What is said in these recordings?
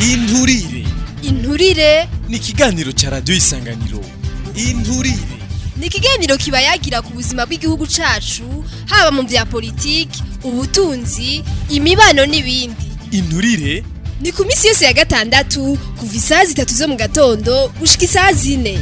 inturire inturire ni ikiganiro ca radiyo isanganiro inturire ni ikiganiro kiba yagira ku buzima bw'igihugu cacu haba mu vya politiki ubutunzi imibano n'ibindi inturire ni ku minsi yose ya gatandatu kuva isaha zitatu zo mu gatondo gushika isaha zine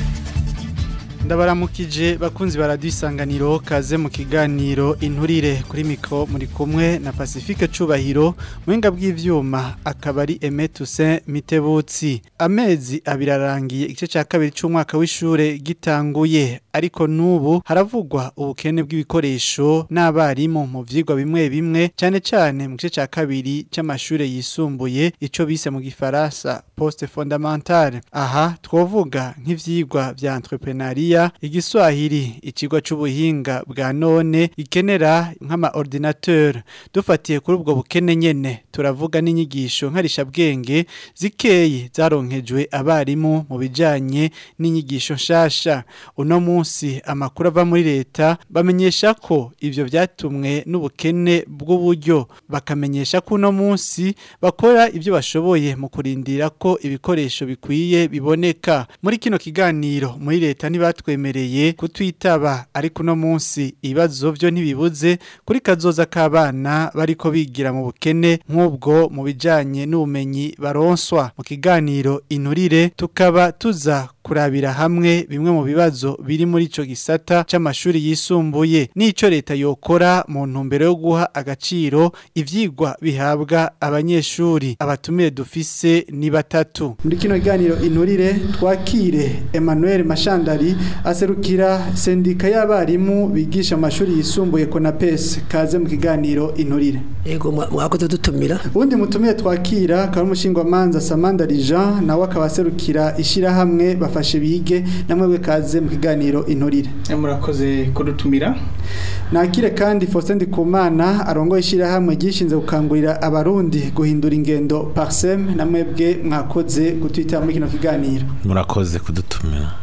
ndabaramukije bakunzi ba radiyo isanganiro kaze mu kiganiro inturire kuri mikoro muri kumwe na pacifique cubahiro muhinga bw'ivyuma akaba ari emetuse mitebutsi amezi abiri arangiye igice cya kabiri cy'umwaka w'ishure gitanguye ariko n'ubu haravugwa ubukene bw'ibikoresho n'abarimu mu vyigwa bimwe bimwe cyane cyane mu gice cya kabiri cy'amashure yisumbuye ico bise mu gifaransa poste fondamentale aha twovuga nk'ivyigwa vya entrepreneuria igiswahili ikigwa c'ubuhinga bwa none ikenera nk'ama ordinateur dufatiye kuri ubwo bukene nyene turavuga n'inyigisho nkarisha bwenge zikeyi zaronkejwe abarimu mu bijanye n'inyigisho nshasha uno munsi amakuru ava muri leta bamenyesha ko ivyo vyatumwe n'ubukene bw'uburyo bakamenyesha ko uno munsi bakora ivyo bashoboye mu kurindira ko ibikoresho bikwiye biboneka muri kino kiganiro muri leta ntibatwemereye kutwitaba ariko uno munsi ibibazo vyo ntibibuze kuri kazoza k'abana bariko bigira mu bukene nk'ubwo mu bijanye n'ubumenyi baronswa mu kiganiro inturire tukaba tuza kurabira hamwe bimwe mu bibazo biri muri ico gisata c'amashuri yisumbuye n'ico leta yokora mu ntumbero yo guha agaciro ivyigwa bihabwa abanyeshuri abatumire dufise ni batatu muri kino kiganiro inturire twakire Emmanuel Mashandari aserukira sendika y'abarimu bigisha amashuri yisumbuye Konapes kaze mu kiganiro inturire Ego mwakoze dutumira. ubundi mutumire twakira akaba umushingwamanza Samandari Jean nawe akaba aserukira ishirahamwe bafashe bige namwe kaze mu kiganiro inturire murakoze kudutumira nakire kandi Faustin Ndikumana arongoye ishirahamwe gishinze gukangurira abarundi guhindura ingendo parsem namwebwe mwakoze gutwita muri kino kiganiro murakoze kudutumira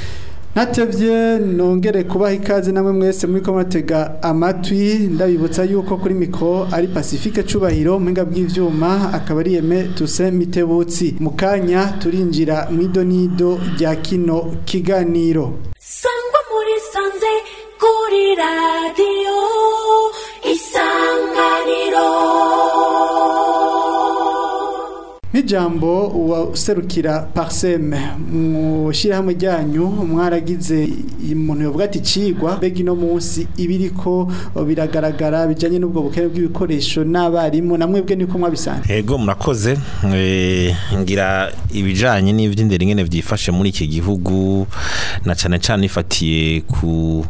Natevye nongere kubaha ikaze namwe mwese muri ko muratega amatwi ndabibutsa yuko kuri mikro ari Pacifique cubahiro mpinga bw'ivyuma akaba ari Yeme Tuse Mitebutsi mukanya turinjira mwidonido rya kino kiganiro sangwa muri sanze kuri radiyo isanganiro Nijambo userukira Parsem mu shirahamwe ryanyu mwaragize umuntu yovuga ati cigwa begi no munsi ibiriko biragaragara bijanye n'ubwo bukene bw'ibikoresho n'abarimu namwebwe niko mwabisanze Ego murakoze eh, ngira ibijanye n'ivy'indero ingene vyifashe muri iki gihugu na cane cane ifatiye ku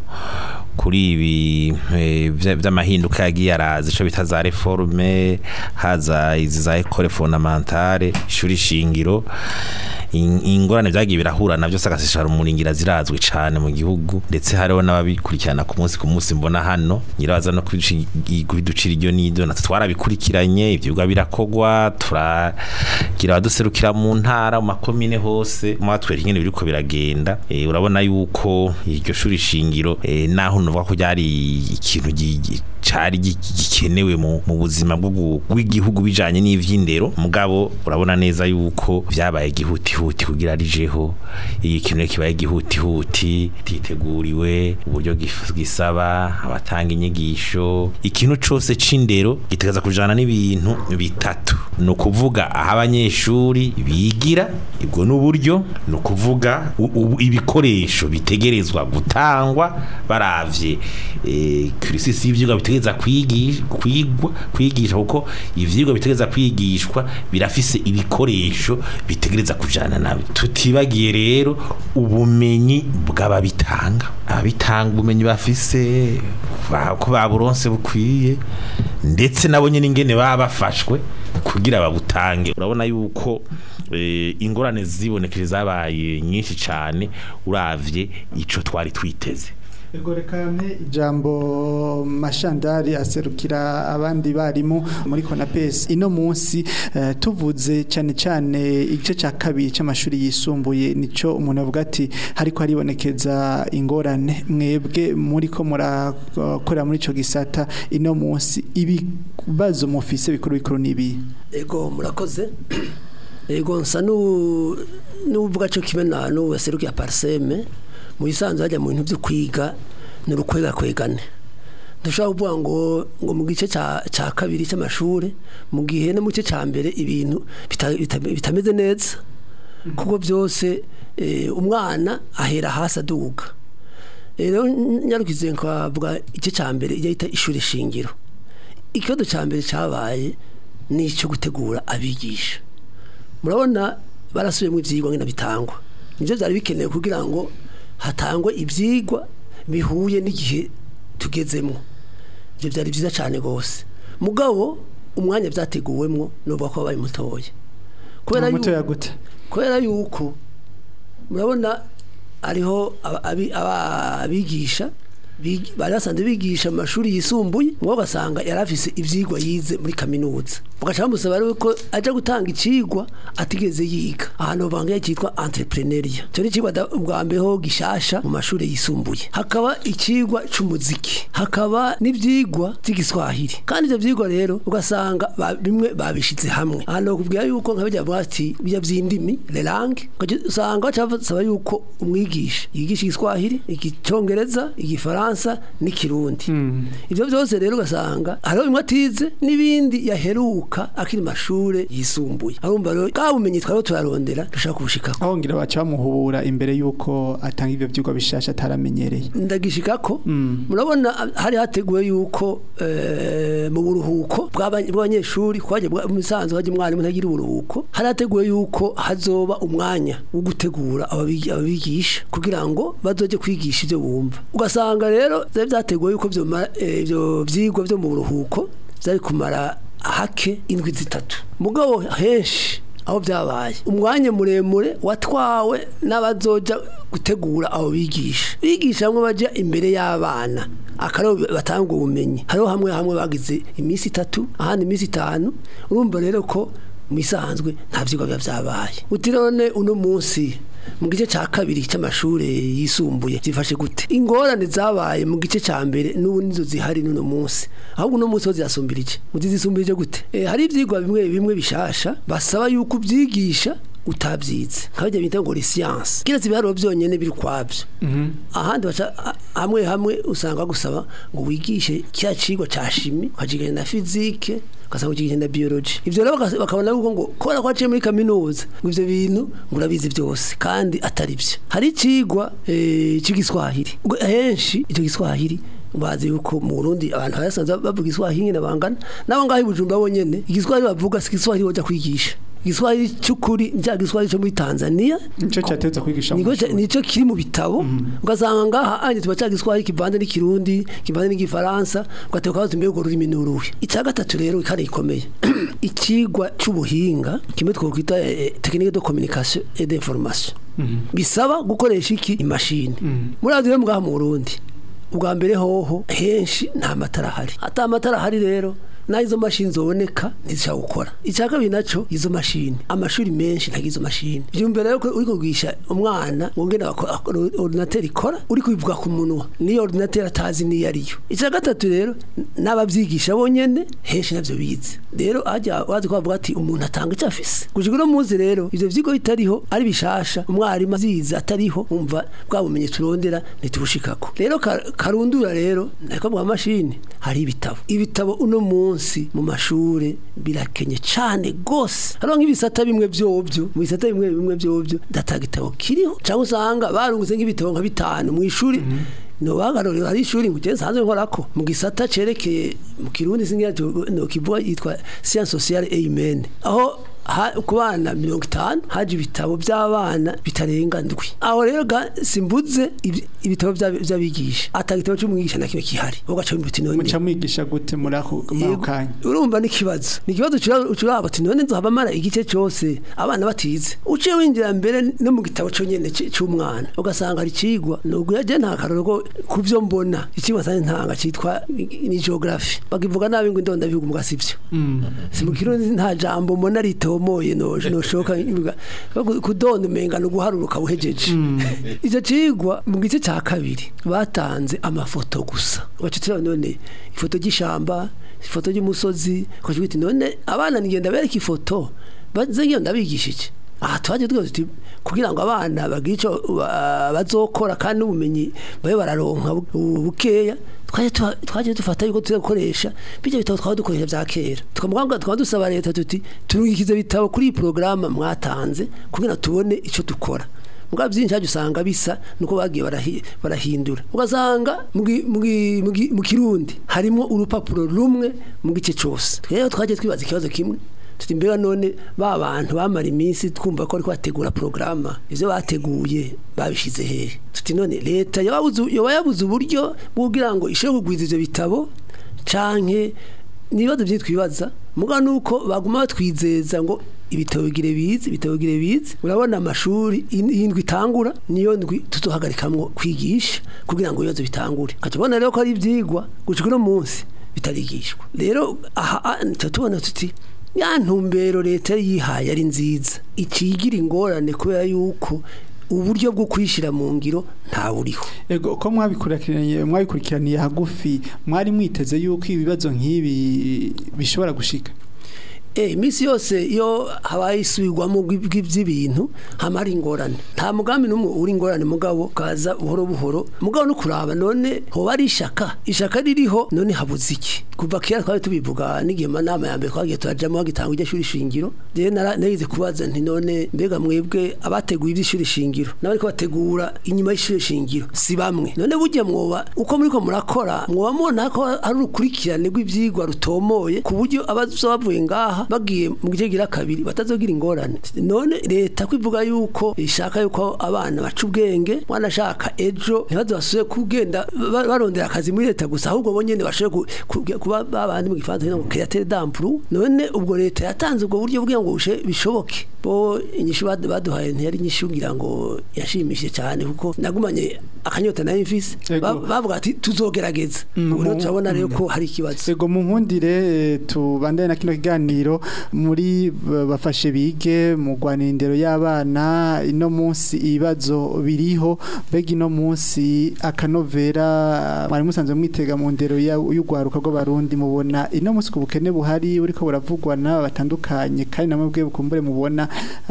kuri ibi eh, vya- vy'amahinduka yagiye araza ico bita za reforme haza izi za école fondamentale ishuri shingiro in- ingorane vyagiye birahura navyo sagasishara umuringira zirazwi cane mu gihugu ndetse hariho n'ababikurikirana ku munsi ku munsi mbona hano nyirabaza no kubiduci- kubiducira iryo n'iryo natwe twarabikurikiranye ivyigwa birakogwa turagira abaduserukira mu ntara mu makomine hose mwatwereka ingene biriko biragenda Eh, urabona yuko iryo shuri shingiro eh, naho nuvuga ko ryari ikintu gi- gi- cari gi- gikenewe mu mu buzima bwo gu- bw'igihugu bijanye n'ivy'indero mugabo urabona neza yuko vyabaye gihutihuti kugira rijeho iyi kintu kibaye gihutihuti titeguriwe uburyo gif- gisaba abatanga inyigisho ikintu cose c'indero gitegeza kujana n'ibintu bitatu ni ukuvuga aho abanyeshuri bigira ibwo n'uburyo ni ukuvuga u- u- ibikoresho bitegerezwa gutangwa baravye eh, kirisisi y'ivyigwa bitegeza kwigisha kwigwa kwigisha kuko ivyigwa bitegeza kwigishwa birafise ibikoresho bitegereza kujana nabyo tutibagiye rero ubumenyi bw'ababitanga ababitanga ubumenyi bafise ba- ko baburonse bukwiye ndetse nabo nyine ingene baba bafashwe kugira babutange urabona yuko eh, ingorane zibonekeje zabaye nyinshi cyane uravye ico twari twiteze Ego reka mpe ijambo mashandari aserukira abandi barimu muri Konapes ino munsi eh, tuvuze cyane cyane igice cya kabiri cy'amashuri yisumbuye nico umuntu avuga ati hariko haribonekeza ingorane mwebwe muri ko murakorera muri ico gisata ino munsi ibibazo mufise bikuru bikuru nibi ego murakoze yego nsa n'u- n'uvuga cyo kimwe na n'ubu yaserukiye pariseme mu bisanzwe hajya mu bintu byo kwiga ni urukwegana dushobora kuvuga ngo ngo mu gice cya cya kabiri cy'amashuri mu gihe no mu gice cya mbere ibintu bita- bita- bitameze neza kuko byose eh, umwana ahera hasi aduga rero nyarukize nkavuga igice cya mbere ijya yita ishuri shingiro ikibazo cya mbere cyabaye ni icyo gutegura abigisha murabona barasubiyemo ibyigwa ngena bitangwa nibyo byari bikenewe kugira ngo hatangwe ibyigwa bihuye n'igihe tugezemo ibyo byari byiza cyane rwose mugabo umwanya byateguwemo n'ubwo ko wabaye mutoya kubera muto yuko- yagute kubera yuko murabona hariho aba- abi- aba- abigisha big- bari basanzwe bigisha mu mashuri yisumbuye ngo ugasanga yari afise ibyigwa yize muri kaminuza bagaca bamusaba rero ko ajya gutanga ikigwa atigeze yiga ahantu banga cyitwa entrepreneuria cyo ni ikigwa da- ubwa mbere ho gishasha mu mashuri yisumbuye hakaba ikigwa c'umuziki hakaba n'ibyigwa by'igiswahili kandi ibyo byigwa rero ugasanga ba- bimwe babishyize hamwe ahantu bakubwira yuko nka bijya bati bijya by'indimi lelange usanga baca basaba yuko umwigisha yigisha igiswahili igicongereza igifaransa n'ikirundi ibyo byose rero ugasanga hariho bimwe atize n'ibindi yaheruka akiri mu mashuri yisumbuye arumva rero bwa bumenyi twari turarondera dushaka kubushikako aho ngira baca bamuhubura imbere y'uko atanga ibyo byigwa bishasha ataramenyereye ndagishika ko murabona hari hateguwe yuko eh, mu buruhuko bw'aba- bw'abanyeshuri kwaje mu bisanzwe haje umwarimu ntagira uburuhuko hari hateguwe yuko hazoba umwanya wo gutegura ababigi- ababigisha kugira ngo bazoje kwigisha ibyo bumva ugasanga rero byari byateguwe yuko vyomara, eh, ibyo vyigwa byo mu buruhuko byari kumara hake indwi zitatu mugabo henshi aho byabaye umwanya muremure watwawe n'abazoja gutegura abo bigisha bigisha bamwe baja imbere y'abana akarabo batanga ubumenyi hariho hamwe hamwe bagize iminsi itatu ahandi iminsi itanu urumva rero ko mu isanzwe nta vyigwa biba vyabaye uti none uno munsi mu gice cya kabiri cy'amashuri yisumbuye zifashe gute ingorane zabaye mu gice cya mbere n'ubu nizo zihari n'uno munsi ahubwo uno munsi ho zirasumbirije muzi zisumbirije gute Eh, hari ibyigwa bimwe bimwe bishasha basaba yuko ubyigisha utabyize nkabajya bita ngo ni siyansi kiretse ibiharuro byonyine biri ukwabyo ahandi baca a- hamwe hamwe usanga gusaba ngo wigishe kiriya cigwa ca shimi ukacigana na fizike ugasanga ukigisha na biology ivyo rero baka- bakabona yuko ngo kubera ko waciye muri kaminuza ngo ivyo bintu ngo urabizi byose kandi atari byo hari icigwa eh, c'igiswahili ubwo henshi ico giswahili bazi yuko mu Burundi abantu basanzwe bavuga igiswahili nyine bangana nabo ngaho i Bujumbura bonyene igiswahili bavuga si igiswahili woja kwigisha igiswahili cy'ukuri njya giswahili cyo muri Tanzania nico cyateza kwigisha mu Niko mashuri. nico kiri mu bitabo ugasanga ngaha anje tuba cyaga iswahili kivanze n'ikirundi kivanze n'igifaransa ugateka ko tumbe urwo rurimi n'uruhe icya gatatu rero kandi gikomeye ikigwa c'ubuhinga kimwe twokwita eh, technique de communication et d'information bisaba gukoresha iki imashini murazi rero mwaha mu Burundi ubwa mbere hoho henshi nta matara ahari ata matara ahari rero naho izo mashini zoboneka ntizishobora gukora icya kabiri naco izo mashini amashuri menshi ntagira izo mashini vyumvira rero ko uri kugisha umwana ngo ngene ordinateur ikora uri kubivuga ku munwa niyo ordinateur atazi niyo ariyo icya gatatu rero n'abavyigisha bonyene henshi navyo bize rero ajya wazi ko bavuga ati umuntu atanga icyo afise gushika uno munsi rero ivyo vyigwa bitariho ari bishasha umwarimu azize atariho umva bwa bumenyi turondera ntitubushikako rero ka- karundura rero nako bwa mashini hari ibitabo ibitabo uno munsi mu mashure birakenye cane gose hariho nk'ibisata bimwe vyovyo mu bisata bimwe bimwe vyovyo data gitabo kiriho cyangwa usanga barungutse nk'ibitabo nka bitanu mu ishuri no bagarorero hari ishuri ngo je sanzwe nkorako mu gisata cerekeye mu kirundi singira no kivuga yitwa science sociale et humaine aho ha- ku bana mirongo itanu haje ibitabo by'abana bitarenga ndwi aho rero ga simbuze ibi- ibitabo by'ab- by'abigisha ata gitabo cy'umwigisha na kimwe kihari ugaca mu biti none muca mwigisha gute muri ako muri ako Yego, kanya urumva ni ikibazo ni ikibazo ucuraba ati none nzohava mara igice cyose abana batize uciye winjira mbere no mu gitabo cyonyene c- c'umwana ugasanga hari icigwa nubwo yaje nta karoro ko ku byo mbona icigwa sanze ntanga citwa ni geography bakivuga nabi ngo indonda bihugu muga sivyo si mu kirundi nta jambo mbona ritomoye noje noshoka ivuga kudonda umenga no guharuruka buhejeje icyo cigwa mu gice cya kabiri batanze amafoto gusa bacitira none ifoto y'ishamba ifoto y'umusozi ukavuga uti none abana nigenda bereka ifoto baze ngiyo ndabigishije aha twaje twese tuti kugira ngo abana bagire ico ba- bazokora kandi n'ubumenyi babe bararonka bu- bu- bukeya twaje tuha- twaje dufata yuko tuza gukoresha bijya bitabo twaba dukoresha vya kera tukamuganga tukaba dusaba leta tuti turungikize bitabo kuri iyi porogaramu mwatanze kugira tubone ico dukora muga byinshi hajya usanga bisa nuko bagiye barahi- barahindura ugasanga mu gi- mu gi- mu gi- mu kirundi harimo urupapuro rumwe mu gice cyose rero twagiye twibaza ikibazo kimwe tuti mbega none ba bantu bamara iminsi twumva ko ariko bategura porogaramu ivyo bateguye babishize hehe tuti none leta yababuze yoba yabuze uburyo bwo kugira ngo ishobore kugwiza ivyo bitabo canke nibazo byinshi twibaza muga nuko baguma batwizeza ngo ibitabo bigire bize ibitabo bigire bize urabona amashuri in- indwi itangura niyo ndwi tuzohagarikamwo kwigisha kugira ngo ibibazo bitangure ukatubona rero ko ari ivyigwa gushika uno munsi bitarigishwa rero aha ah, tuba tubona tuti ya ntumbero leta yari yihaye ari nziza icigira ingorane kubera yuko uburyo bwo kwishyira mu ngiro ntawuriho Ego ko mwabikurikiraniye mwabikurikiraniye hagufi mwari mwiteze yuko ibibazo nk'ibi bishobora gushika Eh, imisi yose iyo habaye isubirwamo bw'i- bw'iby'ibintu hamara ingorane nta mugambi n'umwe uri ingorane mugabo kaza buhoro buhoro mugabo no kuraba none hoba ari ishaka ishaka ririho none habuze iki kuva kera twari tubivuga n'igihe manama ya mbere twagiye turajamo bagitanga iryo shuri shingiro rero nara- nagize kubaza nti none mbega mwebwe abateguye iby'ishuri shingiro n'abariko bategura inyuma y'ishuri shingiro si bamwe none burya mwoba uko muriko murakora mwoba mubona ko ari urukurikirane rw'ivyigwa rutomoye ku buryo abazoba bavuye ngaha bagiye mu gice gira kabiri batazogira ingorane none leta kwivuga yuko ishaka yuko abana baca ubwenge mwana ashaka ejo ntibaze basubire kugenda ba- barondera akazi muri leta gusa ahubwo bo nyene bashobore ku- ku- kuba babandi mu gifaransa bita ngo créateur d'emploi none ubwo leta yatanze ubwo buryo kugira ngo bushe- bishoboke bo inyishu bad- baduhaye ntiyari inyishu ngira ngo yashimishije cyane kuko nagumanye akanyota nayo mfise Ego. Ba- bavuga ati tuzogerageza Mm, ubu rero mu- turabona rero ko hari ikibazo Ego mu nkundire eh, tubandane na kino kiganiro muri b- bafashe bige mu rwanirindero y'abana ino munsi ibibazo biriho mbega ino munsi akanovera mwari musanzwe mwitega mu ndero ya- y'urwaruka rw'abarundi mubona ino munsi ku bukene buhari buriko buravugwa n'aba batandukanye kandi namwe bwe bukumbure mubona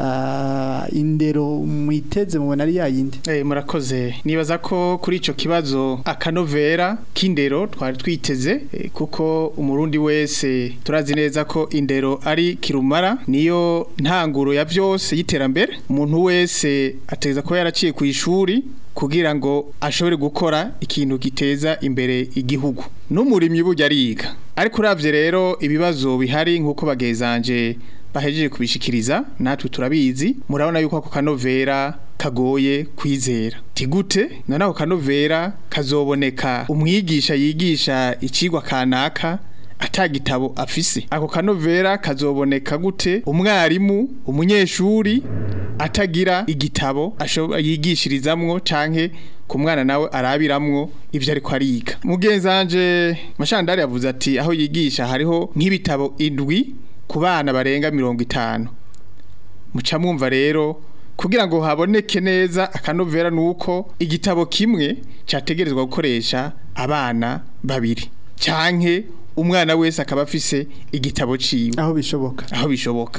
ah, indero mwiteze mubona ari yayindi Eh, murakoze nibaza ko kuri ico kibazo akanovera k'indero twari twiteze eh, kuko umurundi wese turazi neza ko indero ari kirumara niyo ntanguro ya byose y'iterambere umuntu wese ateza ko yaraciye ku ishuri kugira ngo ashobore gukora ikintu giteza imbere igihugu n'umurimyi burya ariga ariko uravye rero ibibazo bihari nk'uko bagezanje bahejeje kubishikiriza natwe turabizi murabona yuko ako kanovera kagoye kwizera tigute none ako kanovera kazoboneka umwigisha yigisha icigwa kanaka atagitabo afise ako kanovera kazoboneka gute umwarimu umunyeshuri atagira igitabo ashobo- yigishirizamwo canke ku mwana nawe arabiramwo ivyo ariko ariga mugenzanje mashandari yavuze ati aho yigisha hariho nk'ibitabo indwi ku bana barenga mirongo itanu muca mwumva rero kugira ngo haboneke neza akanovera nuko igitabo kimwe cyategerezwa gukoresha abana babiri canke umwana wese akaba afise igitabo ciwe aho bishoboka aho bishoboka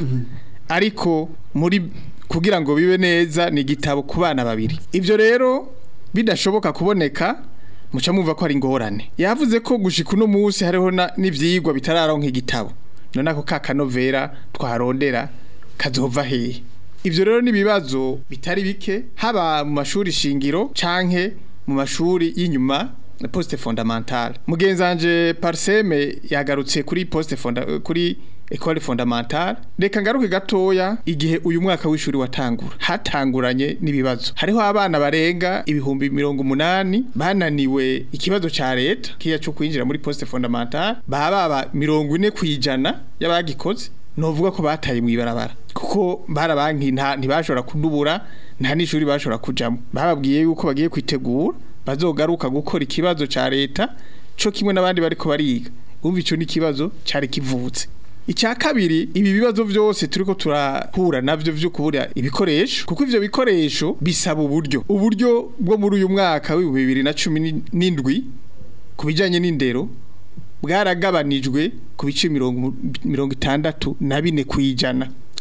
ariko muri kugira ngo bibe neza ni igitabo ku bana babiri ibyo rero bidashoboka kuboneka muca mwumva ko ari ingorane yavuze ko gushika uno munsi hariho na- n'ivyigwa bitararonka igitabo none ako ka kanovera twarondera kazova hehe ivyo rero n'ibibazo bitari bike haba mu mashuri shingiro canke mu mashuri y'inyuma poste fondamentale mugenzanje parseme yagarutse kuri poste fonda kuri école fondamentale reka ngaruke gatoya igihe uyu mwaka w'ishuri watangura hatanguranye n'ibibazo hariho abana barenga ibihumbi mirongo umunani bananiwe ikibazo ca leta kiya cyo kwinjira muri poste fondamentale baba baba mirongo ine kwijana y'abagikoze novuga ko bataye mu ibarabara kuko barabanki nta ntibashobora kudubura nta n'ishuri bashobora kujamo bababwiye yuko bagiye kwitegura bazogaruka gukora ikibazo ca leta co kimwe n'abandi bariko bariga umva ico ni ikibazo cari kivutse icya kabiri ibi bibazo byose turiko turahura navyo vyo kubura ibikoresho kuko ivyo bikoresho bisaba uburyo uburyo bwo muri uyu mwaka w'ibihumbi bibiri na cumi n'indwi ku bijanye n'indero bwaragabanijwe ku bice mirongo mirongo itandatu na bine kwijana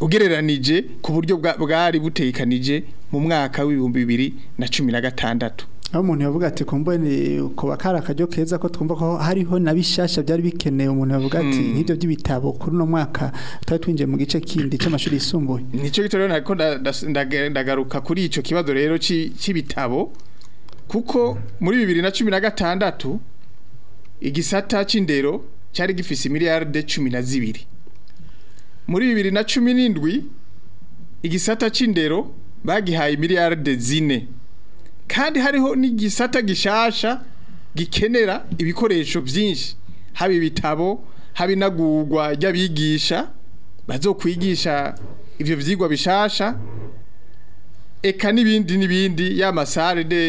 ugereranije ku buryo bwa- bwari butekanije mu mwaka w'ibihumbi bibiri na cumi na gatandatu aho umuntu yavuga ati kumbe ni kuba kari akaryo keza ko twumva ko hariho na bishasha byari bikenewe umuntu yavuga ati nk'ibyo by'ibitabo kuri uno mwaka tutari twinjiye mu gice kindi cy'amashuri yisumbuye nicyo gito rero nako nda- nda- ndaga- ndagaruka kuri icyo kibazo rero ci- c'ibitabo kuko muri bibiri na cumi na gatandatu igisata c'indero cyari gifise miliyarde cumi na zibiri muri bibiri na cumi n'indwi igisata c'indero bagihaye miliyarde zine kandi hariho n'igisata gishasha gikenera ibikoresho byinshi haba ibitabo haba inagurwa ry'abigisha bazokwigisha ivyo vyigwa bishasha eka n'ibindi n'ibindi y'amasare de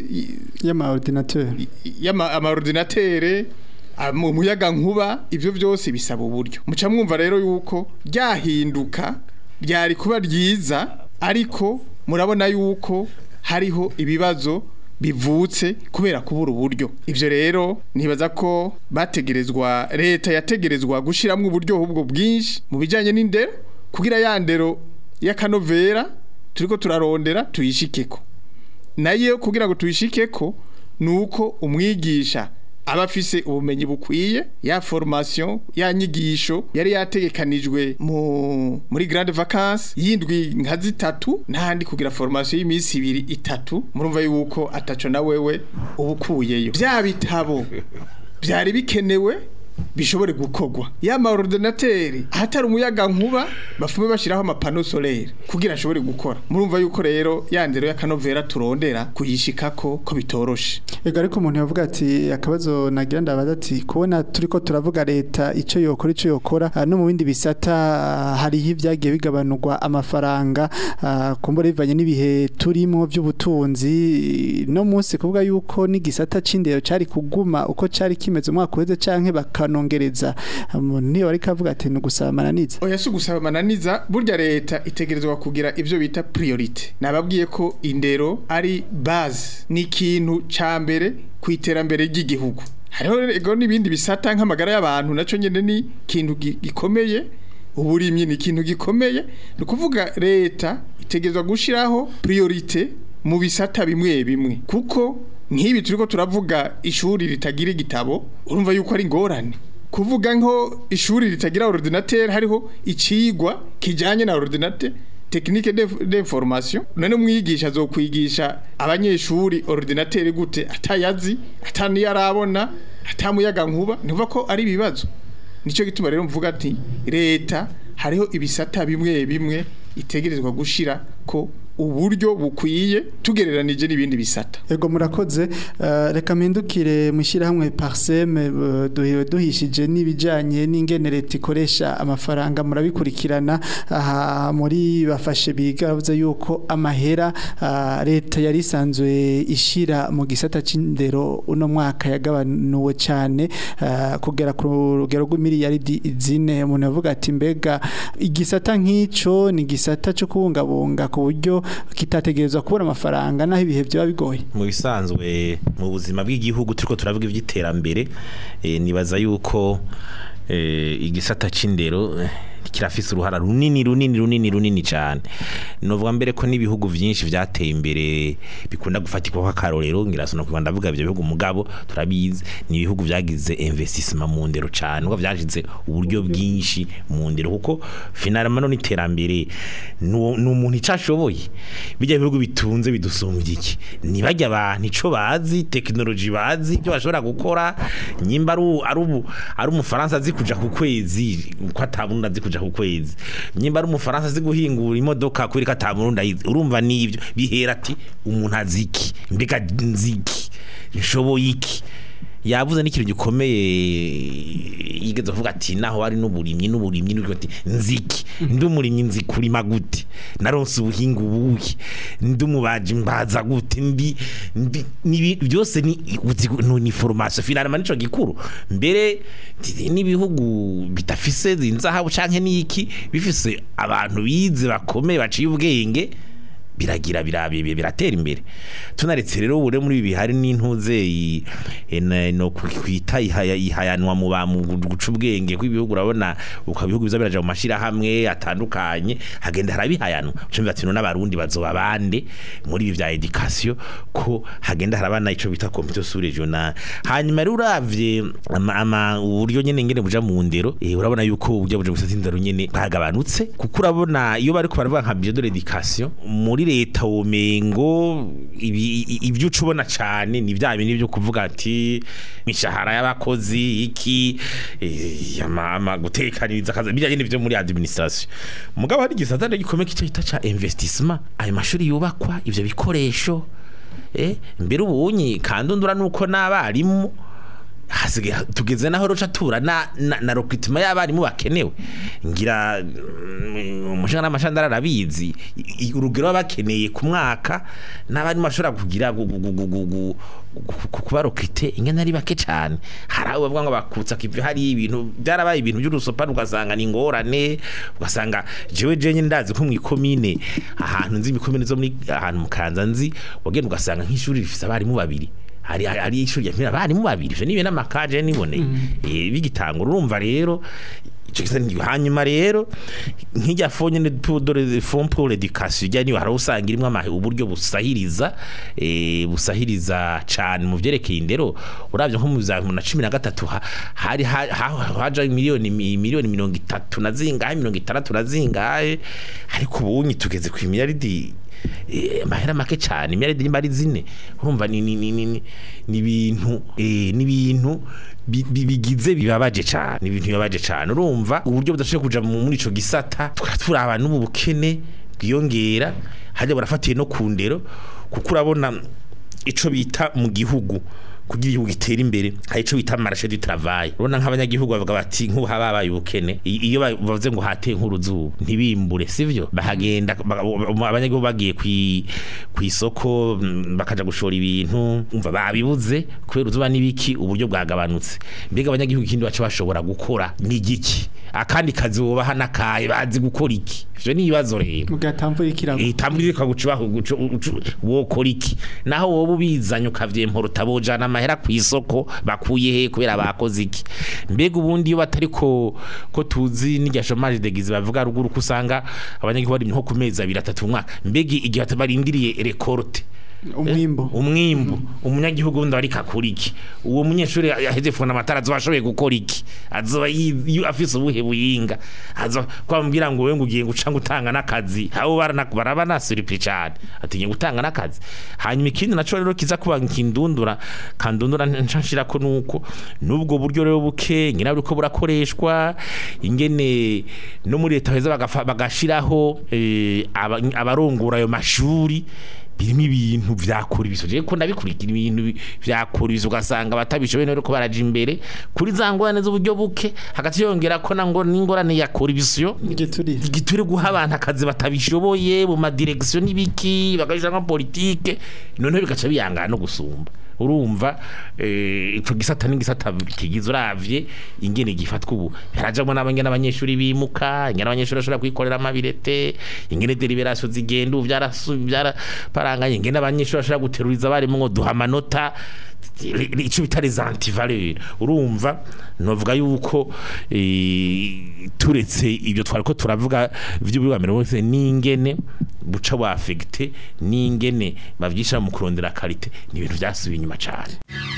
y'ama ordinateur y'ama amaordinatere mu muyaga nkuba ivyo byose bisaba uburyo muca mwumva rero yuko ryahinduka ryari kuba ryiza ariko murabona yuko hariho ibibazo bivutse kubera kubura uburyo ivyo rero nibaza ko bategerezwa leta yategerezwa gushiramwo uburyo ubwo bwinshi mu bijanye n'indero kugira ya ndero y'akanovera turiko turarondera tuyishikeko nayo kugira ngo tuyishikeko nuko umwigisha aba afise ubumenyi bukwiye ya formation ya nyigisho yari yategekanijwe mu muri grande vacances yindwi nka zitatu ntandi kugira formation y'imisi ibiri itatu murumva yuko ataco na wewe ubukuyeyo bya bitabo byari bikenewe bishobore gukorwa ya ma ordinateur ahatari umuyaga nkuba bafume bashiraho amapano solaire kugira ashobore gukora murumva yuko rero ya ndero y'akanovera turondera kuyishikako ko bitoroshe Ego ariko umuntu yavuga ati akabazo nagira ndabaza ati kubona turiko turavuga leta ico yokora ico yokora ah, no mu bindi bisata ah, hariho ibyagiye bigabanurwa amafaranga ah, kumbura bivanye n'ibihe turimo by'ubutunzi no munsi kuvuga yuko n'igisata c'indero cari kuguma uko cari kimeze umwaka uheze canke bakanongereza umuntu niyo ariko avuga ati ni ugusaba amananiza oya si ugusaba amananiza burya leta itegerezwa kugira ivyo bita priorite nababwiye ko indero ari base ni ikintu ca mbere ku iterambere ry'igihugu hariho ego n'ibindi bisata nk'amagara y'abantu naco nyene ni ikintu gi- gikomeye uburimyi ni ikintu gikomeye ni ukuvuga leta itegerezwa gushiraho priorite mu bisata bimwe bimwe kuko nk'ibi turiko turavuga ishuri ritagira igitabo urumva yuko ari ingorane kuvuga nko ishuri ritagira ordinateur hariho icigwa kijanye na ordinateur technique de- d'information none umwigisha azokwigisha abanyeshuri ordinateur gute atayazi atani yarabona atamuyaga nkuba ntuva ko ari ibibazo nico gituma rero mvuga ati leta hariho ibisata bimwe bimwe itegerezwa gushira ko uburyo bukwiye tugereranije n'ibindi bisata Ego murakoze uh, reka mpindukire mushyirahamwe parseme uh, duhiwe duhishije n'ibijanye n'ingene leta ikoresha amafaranga murabikurikirana aha muri bafashe biga bavuze yuko amahera uh, leta yari isanzwe ishira mu gisata c'indero uno mwaka yagabanuwe cyane uh, kugera ku rugero rw'imiliyaridi zine umuntu yavuga ati mbega igisata nk'ico ni igisata cyo kubungabunga ku buryo kitategerezwa kubura amafaranga naho ibihe byaba bigoye mu bisanzwe mu buzima bw'igihugu turiko turavuga iby'iterambere eh, nibaza yuko eh, igisata c'indero eh, kirafise uruhara runini runini runini runini cyane novuga mbere ko n'ibihugu byinshi byateye imbere bikunda gufatirwa nk'akarorero ngirasona kuba ndavuga ibyo bihugu mugabo turabizi ni ibihugu byagize investissement mu ndero cyane uko byashize uburyo bwinshi mu ndero kuko finalement no iterambere ni umuntu icashoboye bijya bihugu bitunze bidusumbye iki nibajya abantu ico bazi technology bazi ibyo bashobora gukora nyimba ari u- ari ubu ari umufaransa azi kuja ku kwezi uko atabundi azi kuja ku kwezi nyimba ari umufaransa azi guhingura imodoka kubera ko atabundi ayizi urumva nivyo bihera ati umuntu azi iki mbega nzi iki nshoboye iki yavuze n'ikintu gikomeye yigeze avuga ati naho hari n'uburimyi n'uburimyi n'uburimyi ati nziki ndi umurimyi nzi kurima gute naronse ubuhinga ubuhe ndi umubaji mbaza gute ndi ndi nibi- byose ni uzi- ni- ni formation finalement nico gikuru mbere ndi- n'ibihugu bitafise inzahabu canke niki bifise abantu bize bakomeye baciye ubwenge biragira birabiye biratera imbere tunaretse rero bure muri ibi hari n'intuze i- ena- no kwita ihaya- ihayanwa mu ba mu guca ubwenge kw'ibihugu urabona uko ibihugu biza biraja mu mashirahamwe atandukanye hagenda harabihayanwa cyo ati none abarundi bazoba bande muri ibi vya education ko hagenda harabana ico bita computer sur regional hanyuma rero uravye ama, ama uburyo nyene ngene buja mu ndero eh, urabona yuko uburyo buja gusata indero nyene bwagabanutse kuko urabona iyo bariko baravuga nka budget de l'éducation muri leta womengo ibi- i- ibyo uca ubona cane ni vya bintu byo kuvuga ati mishahara y'abakozi iki eh, ama, ama gutekaniriza akazi bijya nyene byo muri administration mugabo hari igisata rero gikomeye kica kita ca investissement ayo mashuri yubakwa ivyo bikoresho eh mbere ubunyi kandundura nuko n'abarimu hasigaye tugeze naho roca tura na na, na recruitment y'abarimu bakenewe ngira mm, umushinga n'amashandara arabizi I- i- urugero bakeneye ku mwaka n'abarimu bashobora kugira gu- gu- gu- gu- gu- gu- gu- kuba recruté ingene ari bake cyane hari abo bavuga ngo bakutsa kivi hari ibintu byarabaye ibintu by'urusopa ugasanga ni ingorane ugasanga jewe jenye ndazi ko mu ikomine ahantu nzi imikomine zo muri ahantu mu Kanza nzi wagenda ugasanga nk'ishuri rifise abarimu babiri hari hari ishuri ya abarimu babiri ivyo nibe n'amakaje niboneye eh bigitangura urumva rero ico gisa ni hanyuma rero nk'ijya fonye ne dore fond pour l'éducation ijya niyo harusanga irimo amahe uburyo busahiriza eh busahiriza cyane mu vyerekeye indero uravye nko mu za 2013 ha- hari ha- ha- haja miliyoni mi- miliyoni 30 na zingahe 60 na zingahe ariko ubunyi tugeze ku miliyaridi eh, amahera make cyane imyaridi nimba ari zine urumva ni ni ni ni ni- ni ibintu eh, ni ibintu bi- bi- bigize bibabaje cyane ni ibintu bibabaje cyane urumva uburyo budashoboye kuja mu- muri ico gisata tukaba turaba n'ubu bukene bwiyongera hajya barafatiye no ku ndero kuko urabona ico bita mu gihugu kugira igihugu gitere imbere hari ico bita marché du travail urabona nk'abanyagihugu bavuga bati nk'ubu habaye ubukene I- iyo ba- bavuze ngo hateye nk'uruzuba ntibimbure sivyo bahagenda ba- ba- abanyagihugu bagiye kwi kwisoko bakaja gushora ibintu umva babibuze kubera uruzuba n'ibiki uburyo bwagabanutse mbega abanyagihugu ikindi baca bashobora gukora ni igiki akandi kazi wobaha nakaye bazi gukora iki ivyo ni ibibazo rero mugatamvura ikirago itambwire kagucubaho wokora iki naho wowe ubizanye ukavyempora utabojana amahera ku isoko bakuye he kubera bakoze iki mbega ubundi iyo batari ko ko tuzi n'irya chômage de guise bavuga ruguru ko usanga abanyagihugu bari nko ku mezi abiri atatu mu mwaka mbega igihe barindiriye rekorte umwimbo umwimbu umunyagihugu wundi ariko akora iki uwo munyeshuri yaheze funa amatara azoba ashoboye gukora iki azoba yi- yu- afise ubuhe buyinga azoba kwambwira ngo wewe ngo ugiye guca gutanga n'akazi abo barana- baraba nasuripi cyane ati ngiye gutanga n'akazi hanyuma ikindi naco rero kiza kuba nkindundura kandundura nshashira ko nuko nubwo buryo rero buke ngira buriko burakoreshwa ingene no muri leta heza bagafa- bagashiraho eh, aba- abarongora ayo mashuri birimo ibintu vyakora ibiso je ko ndabikurikira ibintu bi- vyakora ibiso ugasanga batabishoboye rero ko baraja imbere kuri za ngorane z'uburyo buke hagati yongera ko na ngo n'ingorane yakora ibisyo igiturire giture guha abantu akazi batabishoboye mu madirekisiyo n'ibiki bagashira nka politike noneho bigaca biyangana no gusumba urumva eh, ico gisata n'igisata kigize uravye ingene gifatwa ubu harajamwo n'abangena abanyeshuri bimuka ingene abanyeshuri bashobora kwikorera amabirete ingene deliberation zigenda ubu byarasu- byaraparanganye ingene abanyeshuri bashobora guteruriza abarimu ngo duha amanota ico bita les antivaleurs urumva novuga yuko eh, turetse ibyo twariko turavuga vy'ubwamere bose n'ingene buca bwa affecté n'ingene bavyisha mu kurondera karite ni ibintu vyasubiye inyuma cane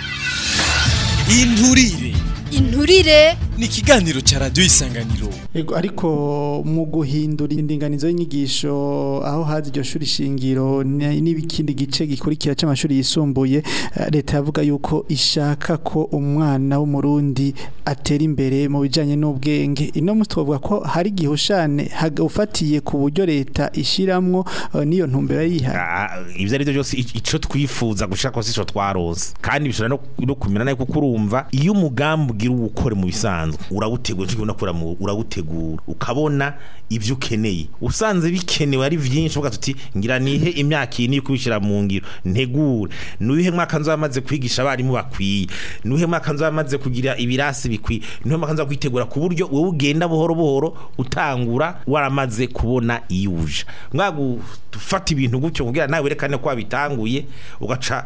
inturire inturire ni ikiganiro cya radiyo isanganiro Ego, ariko mu guhindura indinganizo y'inyigisho aho hazi iryo shuri shingiro ni- n'ibikindi gice gikurikira c'amashuri yisumbuye eh, leta yavuga yuko ishaka ko umwana w'umurundi atera imbere mu bijanye n'ubwenge ino musi twavuga ko hari gihushane ufatiye ku buryo leta ishiramwo eh, n'iyo ntumbero yihaye Ah, ivyo ari byo byose i- ico twifuza gushaka ko sico twaronse kandi bishobora no, no kumera nayo kuko urumva iyo umugambi ugira uwukora ukore mu bisanzwe urawutegura cyo unakora mu urawutegura ukabona ibyo ukeneye usanze bikenewe ari byinshi uvuga tuti ngira nihe imyaka iyi niyo kubishira mu ngiro ntegure nuhe mwaka nzamaze kwigisha abarimu bakwiye nuhe mwaka nzamaze kugira ibirasi bikwiye nuhe mwaka nzamaze kwitegura ku buryo wowe ugenda buhoro buhoro utangura waramaze kubona iyo uje mwagufata ibintu gutyo kugira nawe werekane ko wabitanguye ugaca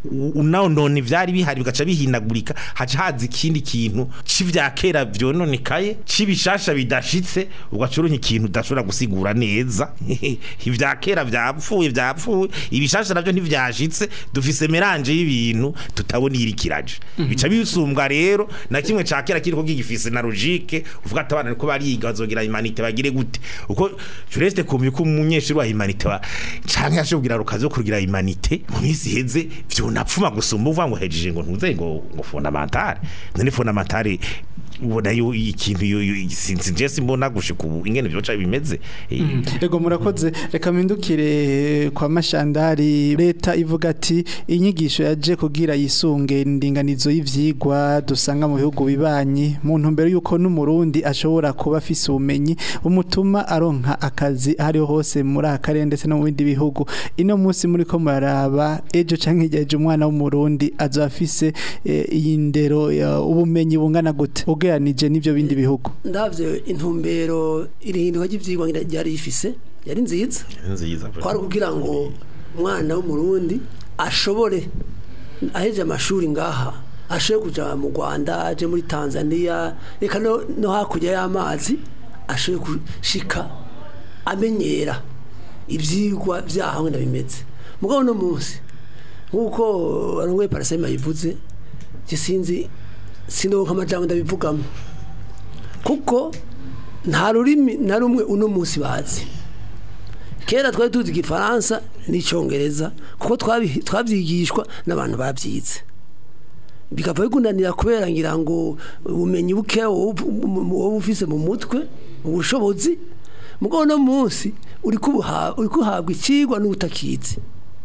unonona ivyari bihari bigaca bihinagurika haca haza ikindi kintu c'ivya kera vyononekaye c'ibishasha bidashitse ugaca uronka ikintu udashobora gusigura neza ivya kera vyapfuye vyapfuye ibishasha navyo ntivyashitse dufise meranje y'ibintu tutabona irikiraje bica bisumbwa rero na kimwe ca kera kiriko gigifise na logique uvuga ati abana ko bariga bazogira humanité bagire gute uko jureste kumva ko umunyeshuri wa humanité wa canke ashobora rukazo kugira humanité mu minsi heze vyonapfuma gusumba uvuga ngo hejeje ngo ntuze ngo ngo fondamentale none fondamentale ubona yo ikintu yo yo- sinzi je simbona gushika ubu ingene vyoca bimeze Eh, Ego murakoze reka mpindukire kwa mashandari leta ivuga ati inyigisho yaje kugira yisunge indinganizo y'ivyigwa dusanga mu bihugu bibanyi mu ntumbero yuko n'umurundi ashobora kuba afise ubumenyi bumutuma aronka akazi ahariho hose muri aka karere ndetse no mu bindi bihugu ino munsi muri ko muraraba ejo canke hirya ejo umwana w'umurundi azoba afise eh, iyi ndero ya- ubumenyi bungana gute ugeranije n'ivyo bindi bihugu ndavye intumbero irihinduka ry'ivyigwa ngira ryari rifise yari nziza nziza kwari kugira ngo umwana w'umurundi ashobore aheje amashuri ngaha ashobore kuja mu Rwanda aje muri Tanzania reka no, no hakurya y'amazi ashobore gushika amenyera ivyigwa vyaho ngenda bimeze mugabo no munsi nkuko arongoye parasema yivuze je sinzi sindonka amajambo ndabivugamo kuko nta rurimi na rumwe uno munsi bazi kera twari tuzi igifaransa n'icyongereza kuko twabi- twabyigishwa n'abantu babyize bikava bikunanira kubera ngira ngo ubumenyi buke wowe wowe ufise mu mutwe ubushobozi mugabo no munsi uri kubuha- uri kuhabwa ikigwa n'ubutakizi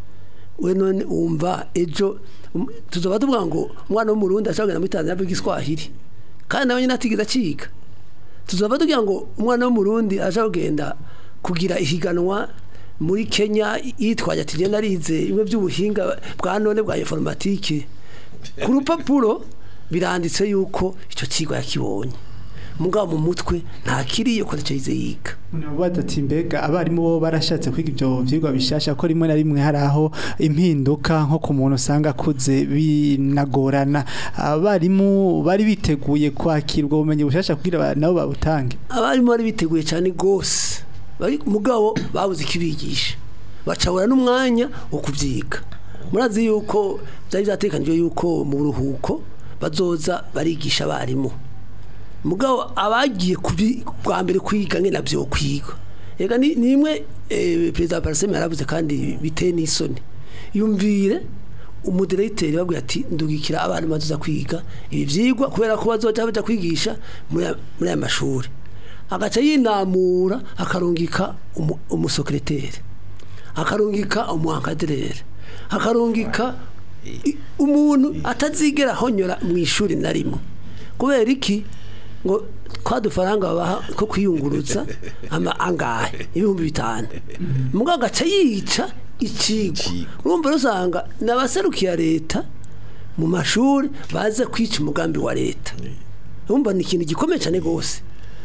we none wumva ejo um, tuzoba tuvuga ngo umwana w'umurundi ashobora kugenda muri tanzania avuga igiswahili kandi nawe nyine atigeze akiga tuzaba tugira ngo umwana w'umurundi aje kugenda kugira ihiganwa muri Kenya yitwaje ati je narize imwe by'ubuhinga bwa none bwa informatike ku rupapuro biranditse yuko icyo kigo yakibonye mugabo mu mutwe nta kiriyo ko ntacyo yize yiga ati mbega abarimu bo barashatse kwiga ibyo byigwa bishasha ko rimwe na rimwe hari aho impinduka nko ku muntu usanga akuze binagorana abarimu bari biteguye kwakirwa ubumenyi bushasha kugira aba- nabo babutange abarimu bari biteguye cyane rwose bari mugabo babuze ikibigisha bacabura n'umwanya wo kubyiga murazi yuko byari byatekanijwe yuko mu buruhuko bazoza barigisha abarimu mugabo abagiye kubi- bwa mbere kwiga ngena byo kwiga ega ni ni imwe eh, perezida wa paraseme yaravuze kandi biteye n'isoni yumvire umudiregiteri babwira ati ndugikira abana bazoza kwiga ibi byigwa kubera ko bazoja baja kwigisha muri aya- muri aya mashuri agaca yinamura akarungika umu- umusekreteri akarungika umuhankaderere akarungika i- umuntu atazigera honyora mu ishuri na rimwe kubera iki ngo kwa dufaranga babaha ko kwiyungurutsa ama angahe ibihumbi bitanu mugabo agaca yica ikigwa urumva rusanga n'abaserukiye leta mu mashuri baza kwica umugambi wa leta urumva ni ikintu gikomeye cyane rwose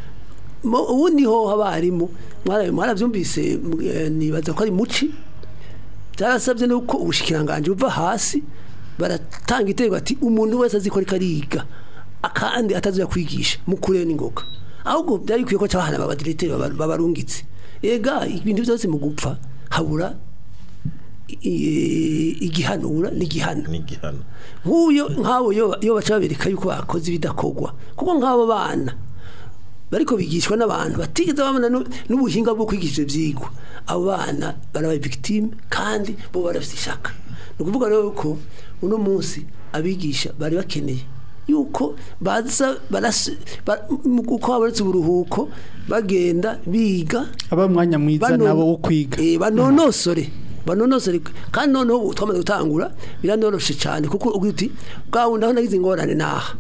Mo- ubundi ho abarimu mwara- mwarabyumvise eh, nibaza ko ari muci byarasabye nuko ubushikiranganje buva hasi baratanga itegeko ati umuntu wese azi ko ariko ariga akandi atazuya kwigisha mukure n'ingoga ahubwo byari bikwiye ko cyabahana babadirecteur babarungitse ega ibintu byose mu gupfa habura i- igihanura n'igihano n'igihano nk'uyo nk'abo yo yo baca babereka yuko bakoze ibidakogwa kuko nk'abo bana bariko bigishwa n'abantu batigeze babona nu- n'ubuhinga bwo kwigisha ivyigwa abo bana barabaye victime kandi bo barafite ishaka ni ukuvuga rero ko uno munsi abigisha bari bakeneye yuko baza barasi ba- mu- uko habonetse uburuhuko bagenda biga aba mwanya mwiza Bano- nabo wo kwiga Eh, banonosore banonosore kandi noneho ubu twamaze gutangura biranoroshe cyane kuko ugira uti bwa wundi aho nagize ingorane naha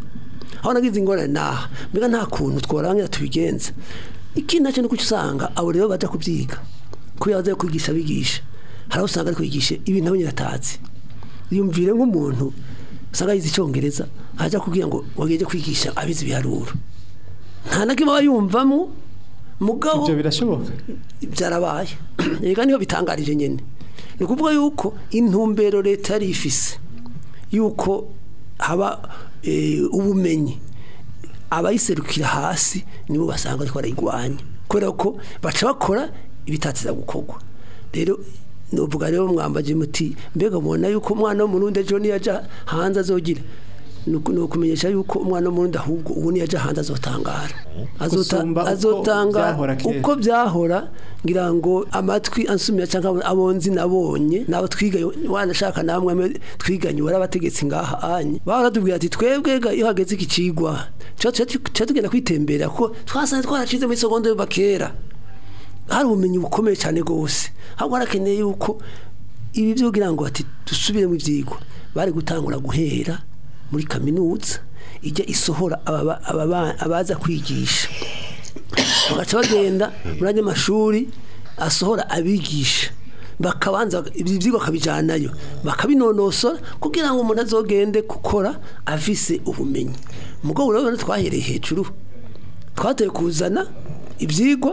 aho nagize ingorane naha mbega nta kuntu tworangira tubigenza ikindi nacyo ni kuko usanga abo rero baja kubyiga kubera baza kwigisha bigisha hari aho usanga ari kwigisha ibintu abo nyine atazi yumvire nk'umuntu usanga yize icyongereza ajya kubwira ngo wagiye kwigisha abizi ibiharuro nta na kimwe aba yumvamo mugabo ibyo birashoboka byarabaye reka niho bitangarije nyine ni ukuvuga yuko intumbero leta yari ifise yuko haba eh, ubumenyi abayiserukira hasi nibo basanga ariko barayigwanya kubera ko baca bakora ibitatiza gukorwa rero nuvuga rero mwambaje muti mbega mubona yuko umwana w'umurundi ejo niyaja hanze azogira ni uku- ni ukumenyesha yuko umwana w'umurundi ahubwo ubu niyaja hanze azotangara Azota- Gusumba uko azotangara byahora kera. uko byahora ngira ngo amatwi ansumira cyangwa abonzi nabonye nabo twiganye wanashaka namwe mwe twiganye wari abategetsi ngaha anye baratubwira ati twebwe ga iyo hageze iki cigwa cyo tugenda kwitembera kuko twasanze twaracize muri seconde bakera hari ubumenyi bukomeye cyane rwose ahubwo harakeneye yuko ibi byo kugira ngo ati dusubire mu byigwa bari gutangura guhera muri kaminuza ijya isohora ababa- ababa- abaza kwigisha bagaca bagenda muri andi mashuri asohora abigisha bakabanza ibi byigwa bakabijyanayo bakabinonosora kugira ngo umuntu azogende gukora afise ubumenyi mugabo rero twahereye hejuru twatoye kuzana ibyigwa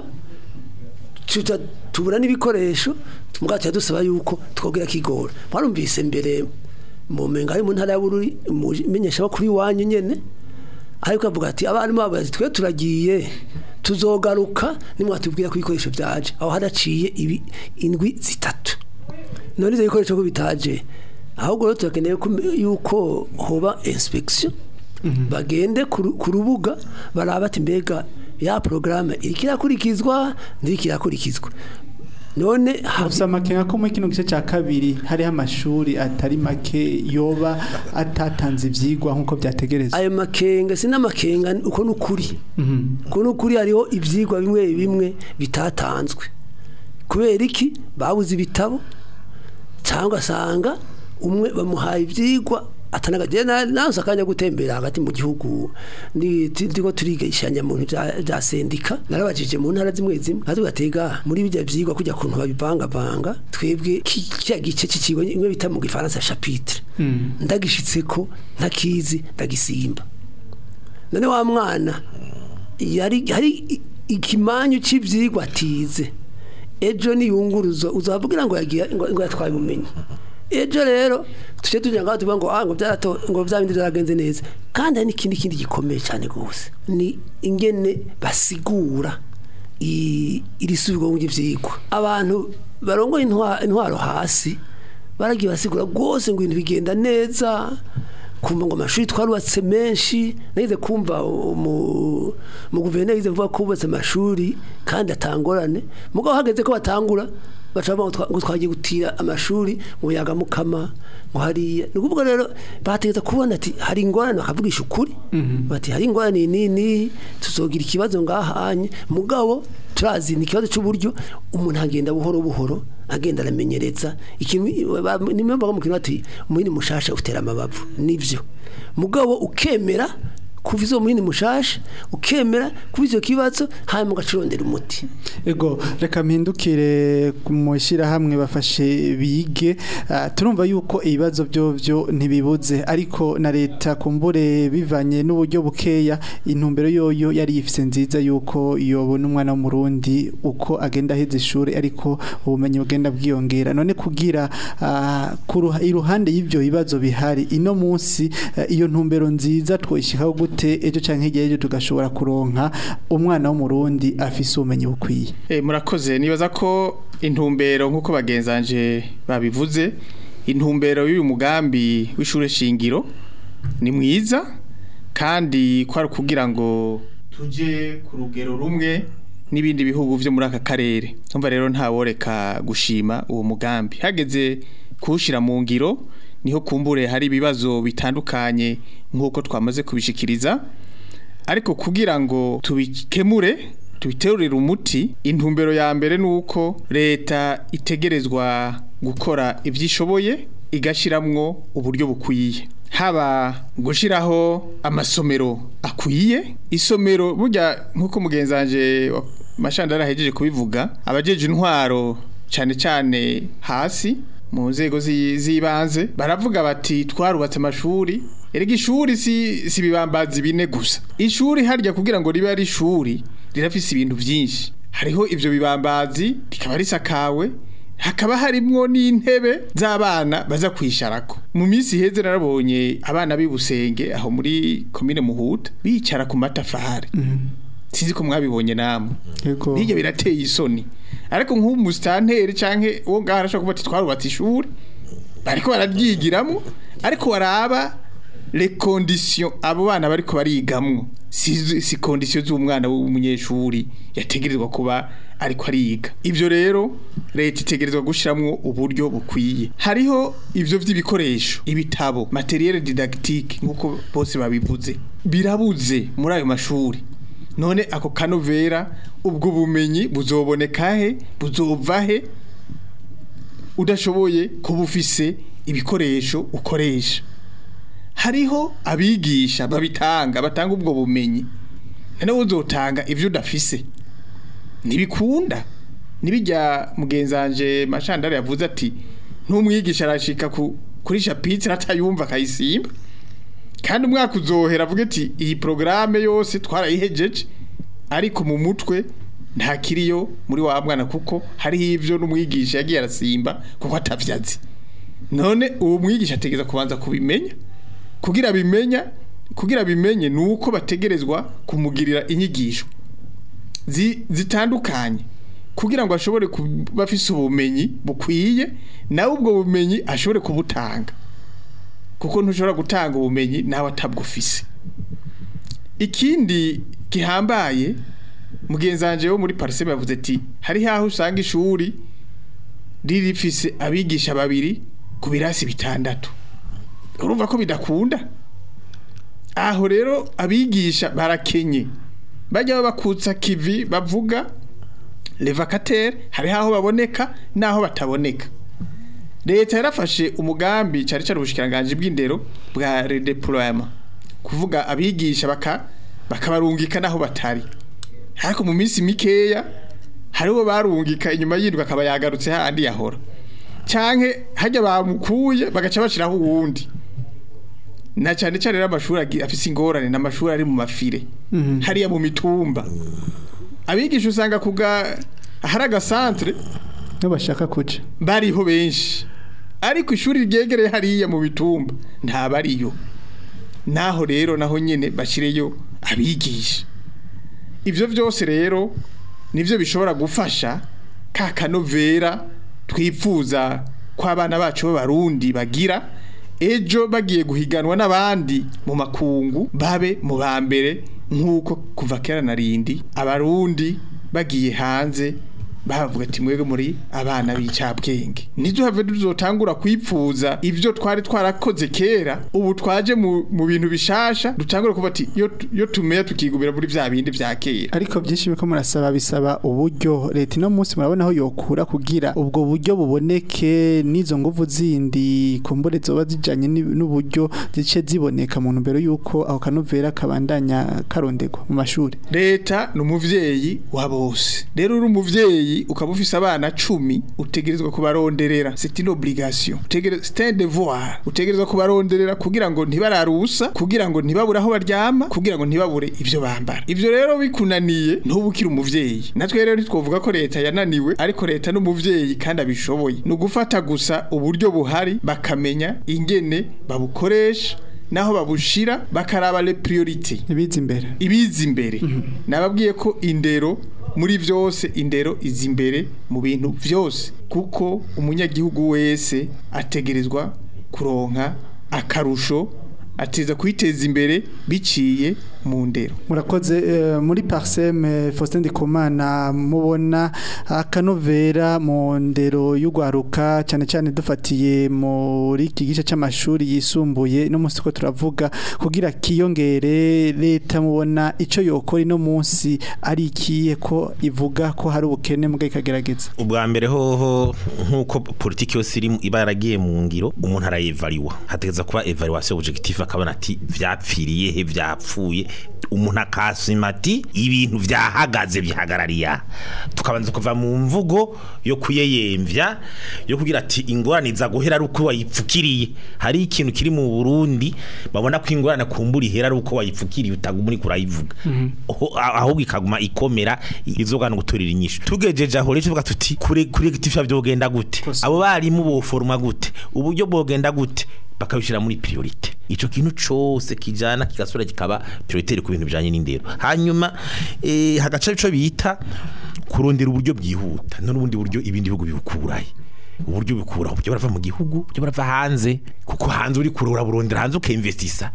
tuja tubura n'ibikoresho mugabo tuya dusaba yuko twogera kigora mwarumvise mbere mu menga ari mu ntara ya Bururi menyesha bakuri wanyu nyene ariko avuga ati abarimu bavuga ati twe turagiye tuzogaruka nimwatubwira ko ibikoresho byaje aho hadaciye ibi indwi zitatu none ibyo bikoresho ko bitaje ahubwo rero turakeneye ko- yuko hoba inspection bagende ku ru- ku rubuga baraba ati mbega ya porogaramu iriko irakurikizwa ndiriko irakurikizwa none ha- Gusa amakenga ko muri kino gice cya kabiri hariho amashuri atari make yoba atatanze ibyigwa nk'uko byategerezwa ayo makenga si n'amakenga uko ni ukuri uko ni ukuri hariho ibyigwa bimwe bimwe bitatanzwe kubera iki babuze ibitabo cyangwa asanga umwe bamuhaye ibyigwa atanagagiye nawe akanya gutembera hagati mu gihugu ni ndiko turigishanya mu bintu bya- bya sendika narabajije mu ntara zimwe zimwe kandi batega muri bijya byigwa kujya kuntu babivangavanga twebwe ki- kiriya gice cy'ikigo imwe bita mu gifaransa chapitre ndagishitse ko ntakizi ndagisimba none wa mwana yari hari i- ikimanyu cy'ibyigwa atize ejo niyunguruzo uzavugira ngo yagiye ngo ngo yatwaye ubumenyi ejo rero tujye tugira ngo tuvuga ngo ah ngo byarato ngo bya bindi byaragenze neza kandi hari n'ikindi kindi gikomeye cyane rwose ni ingene basigura i- iri subirwamo ry'ibyigwa abantu barongoye intwa- intwaro hasi baragiye basigura rwose ngo ibintu bigenda neza kumva ngo amashuri twarubatse menshi nagize kumva umu mu guverineri yize vuga ko bubatse amashuri kandi atangorane mugabo hageze ko batangura baca bavuga ngo twa- ngo twagiye gutira amashuri mu yaga mukama ngo hariya ni ukuvuga rero bategeza kubona ati hari ingorane bakavugisha ukuri bati hari ingorane nini tuzogira ikibazo ngahanye mugabo turazi ni ikibazo cy'uburyo umuntu agenda buhoro buhoro agenda aramenyereza ikintu ba- nimwe bavuga mu kintu bati umuhini mushasha utera amabavu nibyo mugabo ukemera kuva izo muhini mushasha ukemera kuva icyo kibazo hanyuma ugacurondera umuti ego reka mpindukire mu ishyirahamwe bafashe bige Ah, turumva yuko ibibazo byo byo ntibibuze ariko na leta kumbure bivanye n'uburyo bukeya intumbero yoyo yari yifise nziza yuko yobona umwana w'umurundi uko agenda aheza ishuri ariko ubumenyi bugenda bwiyongera none kugira ah, ku ruha- iruhande y'ibyo bibazo bihari ino munsi eh, iyo ntumbero nziza twoyishyikaho gute ejo cyangwa hirya y'ejo tugashobora kuronka umwana w'umurundi afise ubumenyi bukwiye Eh, murakoze nibaza ko intumbero nk'uko bagenzanje babivuze intumbero y'uyu mugambi w'ishure shingiro ni mwiza kandi kwari kugira ngo tuje ku rugero rumwe n'ibindi bihugu vyo muri aka karere umva rero ntaworeka gushima uwo mugambi hageze kuwushira mu ngiro niho kumbure hari ibibazo bitandukanye nk'uko twamaze kubishikiriza ariko kugira ngo tubikemure tubiterurire umuti intumbero ya mbere ni uko leta itegerezwa gukora ibyishoboye igashyiramo uburyo bukwiye haba gushiraho amasomero akwiye isomero burya nkuko mugenzi wanje wa- mashandara ahejeje kubivuga abajeje intwaro cyane cyane hasi mu nzego zi- z'ibanze baravuga bati twarubatse amashuri erega ishuri si si ibibambazi bine gusa ishuri harya kugira ngo ribe ari ishuri rirafise ibintu byinshi hariho ivyo bibambazi rikaba risakawe hakaba harimwo n'intebe z'abana baza kwisharako mu minsi iheze narabonye abana b'ibusenge aho muri komine muhuta bicara ku matafari sinzi ko mwabibonye namwe Yego. bijya birateye isoni ariko nk'umusitanteri canke uwo ngaho arashobora kuba ati twarubatse ishuri bariko bararyigiramo ariko waraba les conditions abo bana bariko barigamwo si si conditions z'umwana w'umunyeshuri yategerezwa kuba ariko ariga ivyo rero leta itegerezwa gushiramwo uburyo bukwiye hariho ivyo vy'ibikoresho ibitabo materiel didactique nkuko bose babivuze birabuze muri ayo mashuri none ako kanovera ubwo bumenyi buzoboneka he buzova he udashoboye kuba ufise ibikoresho ukoresha hariho abigisha babitanga batanga ubwo bumenyi noneho uzotanga ibyo udafise ntibikunda nibijya mugenzanje mashandari yavuze ati ntumwigisha arashika ku kuri chapitre atayumva akayisimba kandi umwaka uzohera avuga ati iyi porogaramu yose twarayihejeje ariko mu mutwe nta kiriyo muri wa mwana kuko hariho ibyo n'umwigisha yagiye arasimba kuko atavyazi none uwo mwigisha ategereza kubanza kubimenya kugira bimenya kugira bimenye nuko bategerezwa kumugirira inyigisho zi- zitandukanye kugira ngo ashobore kuba afise ubumenyi bukwiye nawe ubwo bumenyi ashobore kubutanga kuko ntushobora gutanga ubumenyi nawe atabwufise ikindi gihambaye mugenzi wanje wo muri pariseme yavuze ati hari haho usanga ishuri riri rifise abigisha babiri ku birasi bitandatu urumva ko bidakunda aho rero abigisha barakenye bajya bakutsa kivi bavuga levakatere hari aho baboneka n'aho bataboneka leta yarafashe umugambi cyari cyari ubushikiranganje bw'indero bwa redeployement kuvuga abigisha baka bakabarungika naho batari ariko mu minsi mikeya hariho barungika inyuma y'indwi akaba yagarutse handi yahora canke hajya bamukuye bagaca bashiraho uwundi na cyane cyane rero amashuri agi- afise ingorane n'amashuri ari mu mafire hariya mu mitumba abigisha usanga kuga ahari agasantere no bashaka kuja bariho benshi ariko ishuri ryegereye hariya mu bitumba ntabariyo naho rero naho nyene bashireyo abigisha ivyo vyose rero nivyo bishobora gufasha ka kanovera twifuza ko abana bacu b'abarundi bagira ejo bagiye guhiganwa n'abandi mu makungu babe mu ba mbere nk'uko kuva kera na rindi abarundi bagiye hanze bavuga ati mwebwe muri abana b'icabwenge ntiduhave tuzotangura kwipfuza ivyo twari twarakoze kera ubu twaje mu, mu bintu bishasha dutangure kuvuga ati iyo tu- iyo tumeya tukigumira muri vya bindi vya kera ariko byinshi biko murasaba bisaba uburyo leta ino munsi murabona aho yokura kugira ubwo buryo buboneke n'izo nguvu zindi kumbure zoba zijanye ni- n'uburyo zice ziboneka mu ntumbero y'uko aho kanovera kabandanya karondegwa mu mashuri leta ni umuvyeyi wa bose rero uri umuvyeyi ukaba ufise abana cumi utegerezwa kubaronderera c'est une obligation Utegere- c'est un devoir utegerezwa kubaronderera kugira ngo ntibararusa kugira ngo ntibabure aho baryama kugira ngo ntibabure ivyo bambara ivyo rero bikunaniye ntubukire umuvyeyi natwe rero ntitwovuga ko leta yananiwe ariko leta n'umuvyeyi kandi abishoboye ni ugufata gusa uburyo buhari bakamenya ingene babukoresha naho babushira bakaraba le priorite ibiza imbere ibiza imbere nababwiye ko indero muri byose indero iza imbere mu bintu byose kuko umunyagihugu wese ategerezwa kuronka akarusho ateza kwiteza imbere biciye mu ndero murakoze eh, muri parseme Faustin Ndikumana mubona akanovera mu ndero y'ugwaruka cyane cyane dufatiye muri iki gice c'amashuri yisumbuye no munsi ko turavuga kugira kiyongere leta mubona ico yokora ino munsi ari ikiye ko ivuga ko hari ubukene muga ikagerageza ubwa mbere hoho nk'uko politiki yose iri iba yaragiye mu ngiro umuntu arayevariwa hategeza kuba evaluation objective akabona ati vyapfiriye he vyapfuye umuntu akasima ati ibintu vyahagaze bihagarariye aha." tukabanza kuva mu mvugo yo kuyeyemvya yo kugira ati ingorane za guhera ari uko wayipfukiriye hari ikintu kiri mu Burundi babona ko ingorane kumbura ihera ari uko wayipfukiriye utaguma uri kurayivuga Oho- a- ahubwo ikaguma ikomera izogana guturira inyishu tugejeje aho rero tuvuga tuti kure kure gitifya byogenda gute abo barimu boforma gute uburyo bwogenda gute bakabishira muri priorite ico kintu cose kijana kigasura kikaba prioritaire ku bintu bijanye n'indero hanyuma eh, hagaca ico bita kurondera uburyo bwihuta no n'ubundi buryo ibindi bihugu bibukuraye uburyo bikura uburyo barava mu gihugu uburyo barava hanze kuko hanze uri kurura burondera hanze ukinvestisa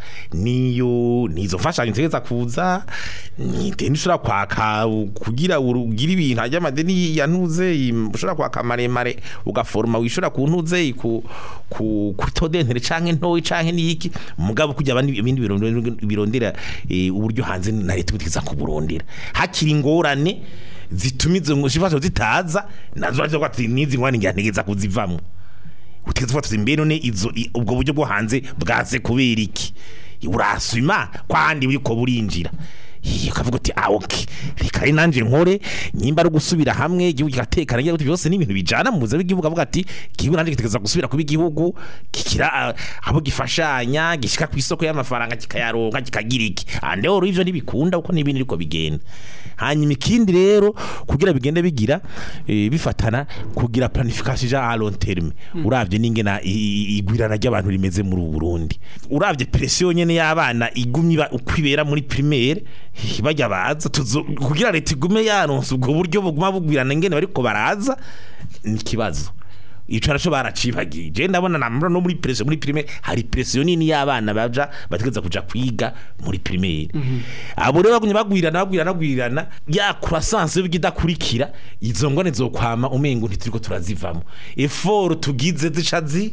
niyo nizo mfashanyo ntegeza kuza ni deni ushobora kwaka kugira ugira ibintu hajya amadeni yanuze im- ushobora kwaka maremare ugaforoma wishura ku ntuze ku ku kutodentere canke ntoyi canke niki mugabo kujya abandi ibindi birondera- birondera eh, uburyo hanze na leta butigeza kuburondera hakiri ingorane zituma izo ngoshifazo zitaza nazo ariko ati nizi ngwani ngira ntegeza kuzivamo utegeza kuvuga tuti mbe none izo i- ubwo buryo bwo hanze bwaze kubera iki urasuma kwandi buriko burinjira Iyo ukavuga uti ah okay reka ari nanje nkore nyimba ari gusubira hamwe igihugu kigatekana ngira byose ni ibintu bijana mu buzima bw'igihugu avuga ati igihugu nanje gitegeza gusubira kuba igihugu kikira ah, abo gifashanya gishika ku isoko y'amafaranga kikayaronka kikagira iki ande oro ivyo ntibikunda uko n'ibindi ariko bigenda hanyuma ikindi rero kugira bigende bigira eh, bifatana kugira planification ja à long terme uravye n'ingena i- i- igwirana ry'abantu rimeze muri ubu Burundi uravye pression nyene y'abana igumye iba- uko ibera muri primaire eh, bajya baza tuzo- kugira leta igume yaronse ubwo buryo buguma bugwirana ingene bariko baraza ni ikibazo ico naco baracibagiye je ndabona namro no muri pression muri primaire hari pression nini y'abana baja bategeza kuja kwiga muri primaire abo rero bagumye bagwirana bagwirana bagwirana ya croissance y'ibidakurikira izo ngone zokwama umengo ntituriko turazivamo effort tugize zica zi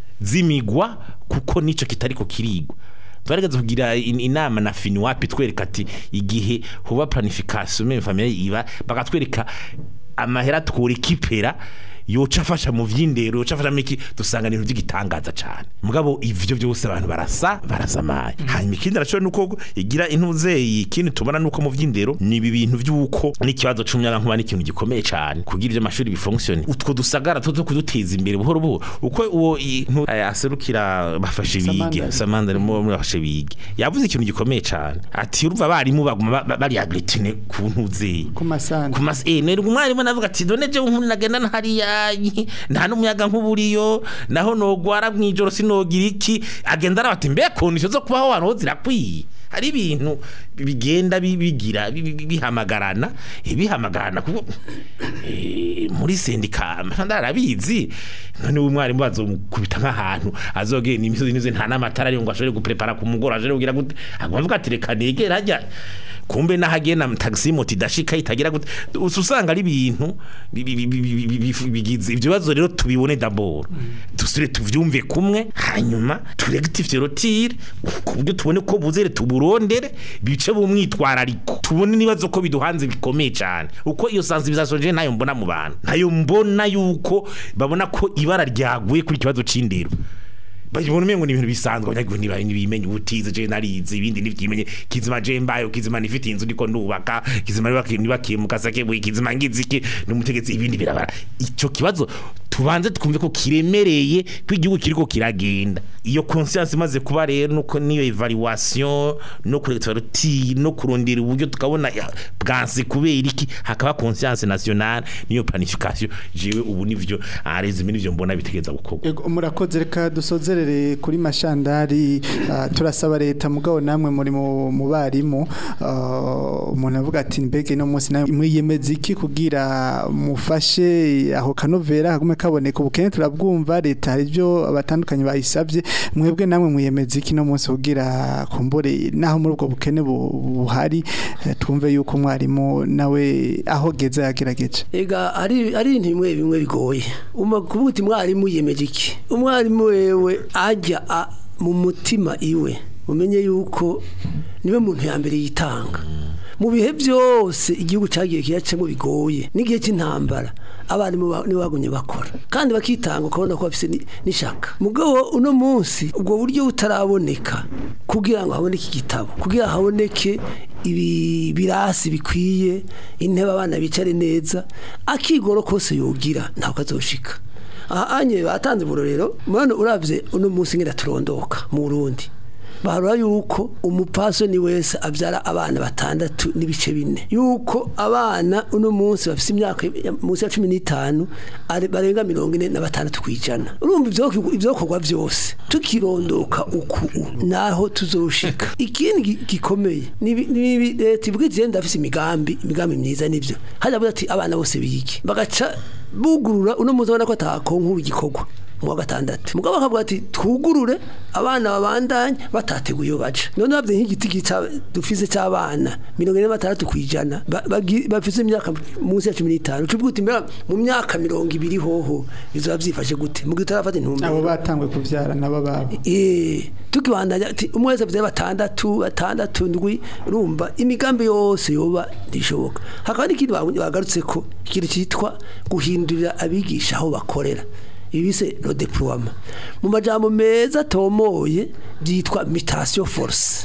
zimigwa kuko nico kitariko kirigwa twarigeze kugira in- inama na finiwapi twereka ati igihe huba planification même famille iba bakatwereka amahera twurikipera yoca afasha mu vy'indero yoca afasha miki dusanga ibintu by'igitangaza cyane mugabo ivyo byose abantu barasa barasamaye hanyuma ikindi naco nuko igira intuzeyi ikindi tubona nuko mu vy'indero ni ibi bintu by'uko n'ikibazo c'umuyaga nkuba n'ikintu gikomeye cyane kugira ivyo amashuri bifonksione utwo dusagara tuzo kuduteza imbere buhoro buhoro uko uwo i- ntu- eh, aserukira bafashe bige Samandari. samandari mu muri bafashe bige yavuze ikintu gikomeye cyane ati urumva abarimu baguma ba- ba- bari agritine ku ntuzeyi ku masana ku mas eh nero umwarimu navuga ati done je nkuru nagenda hariya nta n'umuyaga nk'uburiyo naho nogwara mwijoro sinogira iki agenda arabati mbe kondisho zo kubaho abantu zirakwiye hari ibintu bigenda bi- bigira bi- bi- bihamagarana eh, bihamagarana kuko eh, muri sendika amashanda arabizi none umwarimu bazomukubita nk'ahantu azogenda imisozi nize nta n'amatara ariyo ngo ashobore guprepara ku mugoroba ashobore kugira gute avuga ati reka negera hajya kumbe nahagenda taxi moto idashika itagira gute usa usanga ari ibintu bi- bi- bi- bi- bi- bi- bigize ibyo bibazo rero tubibone dabord dusure tuvyumve kumwe hanyuma turegitifye rotire ku buryo tubone ko buzere tuburondere bice bumwitwarariko tubone nibazo ko biduhanze bikomeye cyane uko iyo sensibilisation je nayo mbona mu bantu nayo mbona yuko babona ko ibara ryaguye kuri kibazo c'indero bayibona umengo ni ibintu bisanzwe abanyagihugu ntibaye ntibimenye ubutize je narize ibindi ntivyimenye kizima je mbayo kizima nifite inzu ndiko ndubaka kizima nibakiye nibakiye mu kasake bwe kizima ngiziki n'umutegetsi ibindi birabara ico kibazo tubanze twumve ko kiremereye ko igihugu kiriko kiragenda iyo conscience imaze kuba rero nuko niyo evaluation no kurekera ruti no kurondera uburyo tukabona ya, bwanse kubera iki hakaba conscience nationale niyo planification jewe ubu nivyo arezime nivyo mbona bitegeza gukorwa Ego, murakoze reka dusozerere kuri mashandari ah, turasaba leta mugabo namwe muri mu mu barimu ah, umuntu avuga ati mbege no munsi nawe mwiyemeza iki kugira mufashe aho kanovera hagume kaboneka ubukene turabwumva leta hari ibyo abatandukanye bayisabye mwebwe namwe mwiyemeza iki no munsi kugira kumbure naho muri ubwo bukene bu- buhari eh, twumve yuko umwarimu nawe aho geza yagerageje ega ari ari ibintu bimwe bimwe bigoye uma kuvuga uti mwarimu yemeje iki umwarimu wewe ajya a- mu mutima iwe umenye yuko niwe muntu ya mbere yitanga mu bihe byose igihugu cyagiye kiyacamo bigoye n'igihe cy'intambara abarimu ba- nibo bagumye bakora kandi bakitanga ukabona ko bafite ni- n'ishaka mugabo uno munsi ubwo buryo butaraboneka kugira ngo haboneke igitabo kugira haboneke ibi birasi bikwiye intebe abana bicare neza akigoro kose yogira ntabwo azoshika aha anye batanze uburorero mwana uravye uno munsi ngenda turondoka mu Burundi barura yuko umupasoni wese abyara abana batandatu n'ibice bine yuko abana uno munsi bafite imyaka ya- munsi ya cumi n'itanu ari- barenga mirongo ine na batandatu ku ijana urumva ivyo- ivyokorwa vyose tukirondoka uku naho tuzoshika ikindi gi- gikomeye ni ibi- ni ibi leta ivuga iti "Jenda ndafise imigambi imigambi myiza nivyo hajya avuga ati abana bose bige bagaca bugurura uno munsi ubona ko atakonkuru igikorwa mu wa gatandatu mugabo bakavuga ati twugurure abana babandanye batateguye iyo baca none babye nk'igiti gica dufise cy'abana mirongo ine na batandatu ku ijana ba- bagi- bafise imyaka munsi ya cumi n'itanu ucuvuga uti mbega mu myaka mirongo ibiri hoho bizoba byifashe gute mu gihe utarafata intumbero abo batangwe kuvyara nabo babo Eh, tukibandanya ati umwe wese afite batandatu batandatu ndwi urumva imigambi yose yoba ndishoboka hakaba n'ikindi bagu- bagarutse ko ikintu cyitwa guhindurira abigisha aho bakorera ibi bise le deploiement mu majambo meza atomoye byitwa mutation force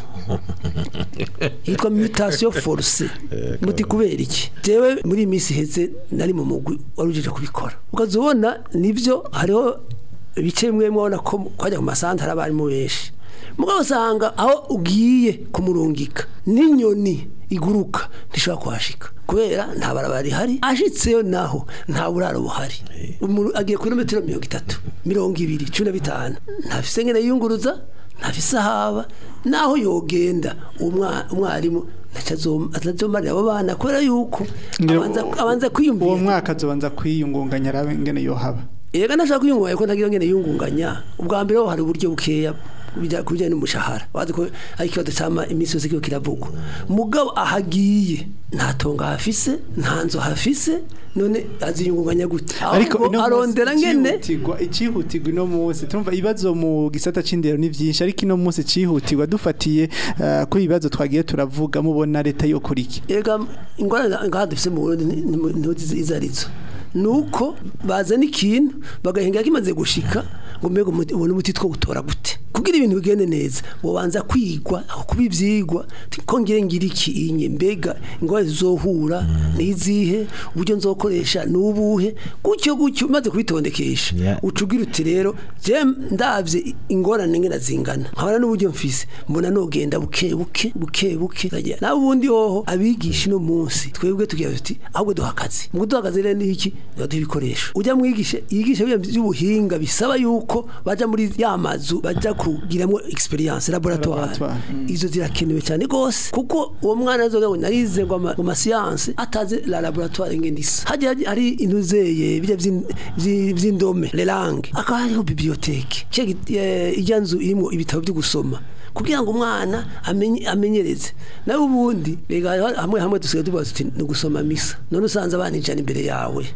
yitwa mutation force muti kubera iki jewe muri iyi minsi iheze nari mu mugwi wari ujeje kubikora ukaza ubona nibyo hariho ibice bimwe mubona ko kwajya ku masantara abarimu benshi mugabo usanga aho ugiye kumurungika n'inyoni iguruka ntishobora kuhashika kubera nta barabara rihari ashitseyo naho nta buraro buhari Umuntu agiye kuri metero mirongo itatu mirongo ibiri cumi na bitanu ntafise ngene yiyunguruza ntafise ahaba naho yogenda umwa- umwarimu atazomarira abo bana kubera yuko abanza abanza uwo kwiyumvira mwaka azobanza kwiyungunganya arabe ngene yohaba Ega nashaka kwiyungunganya ko ntagira ngene yungunganya ubwa mbere ho hari uburyo bukeya bijya kubijyanye n'umushahara wazi ko ari ikibazo cyama iminsi yose kiba kiravugwa mugabo ahagiye nta tongo hafise nta nzu hafise none aziyungunganya gute ariko ahubwo ino munsi arondera ngene icihutirwa icihutirwa ino munsi tumva ibibazo mu gisata c'indero ni vyinshi ariko ino munsi cihutirwa dufatiye eh, kuri ibibazo twagiye turavuga mubona leta yokora iki ega ingorane ngaha dufise mu Burundi ni- ni- ntuzi izo arizo nuko bazana ikintu bagahinga kimaze gushika ngo mbega umuti- ubone umuti two gutora gute kugira ibintu bigende neza wobanza kwigwa aho kuba ivyigwa ti- ko ngire ngira iki inye mbega ingorane zizohura nizihe uburyo nzokoresha nubuhe gutyo gutyo umaze kubitondekesha Yeah. ucugira uti rero je ndavye ingorane ngena zingana nkabona n'uburyo mfise mbona nogenda buke buke buke buke Ndagira, nawe ubundi hoho abigisha no munsi twebwe tugira tuti ahubwo duha akazi mu kuduha akazi rero ni iki duha ibikoresho ujya mwigisha yigisha bya by'ubuhinga bisaba yuko baja muri ya mazu baja kugiramwo experience laboratoire Laboratoire, mm. izo zirakenewe cyane gose kuko uwo mwana azoga ngo narize ngo ama- mu masiyanse ataze la laboratoire ngende isa hajya hajya hari intuzeye bijya vy'in- vyi- vy'indome le langue akaba hariho bibliothèque cya ijya nzu irimo ibitabo byo gusoma kugira ngo umwana amenye amenyereze nawe ubundi rega hamwe hamwe dusigaye tubaza tuti ni ugusoma misa none usanze abana ijana imbere yawe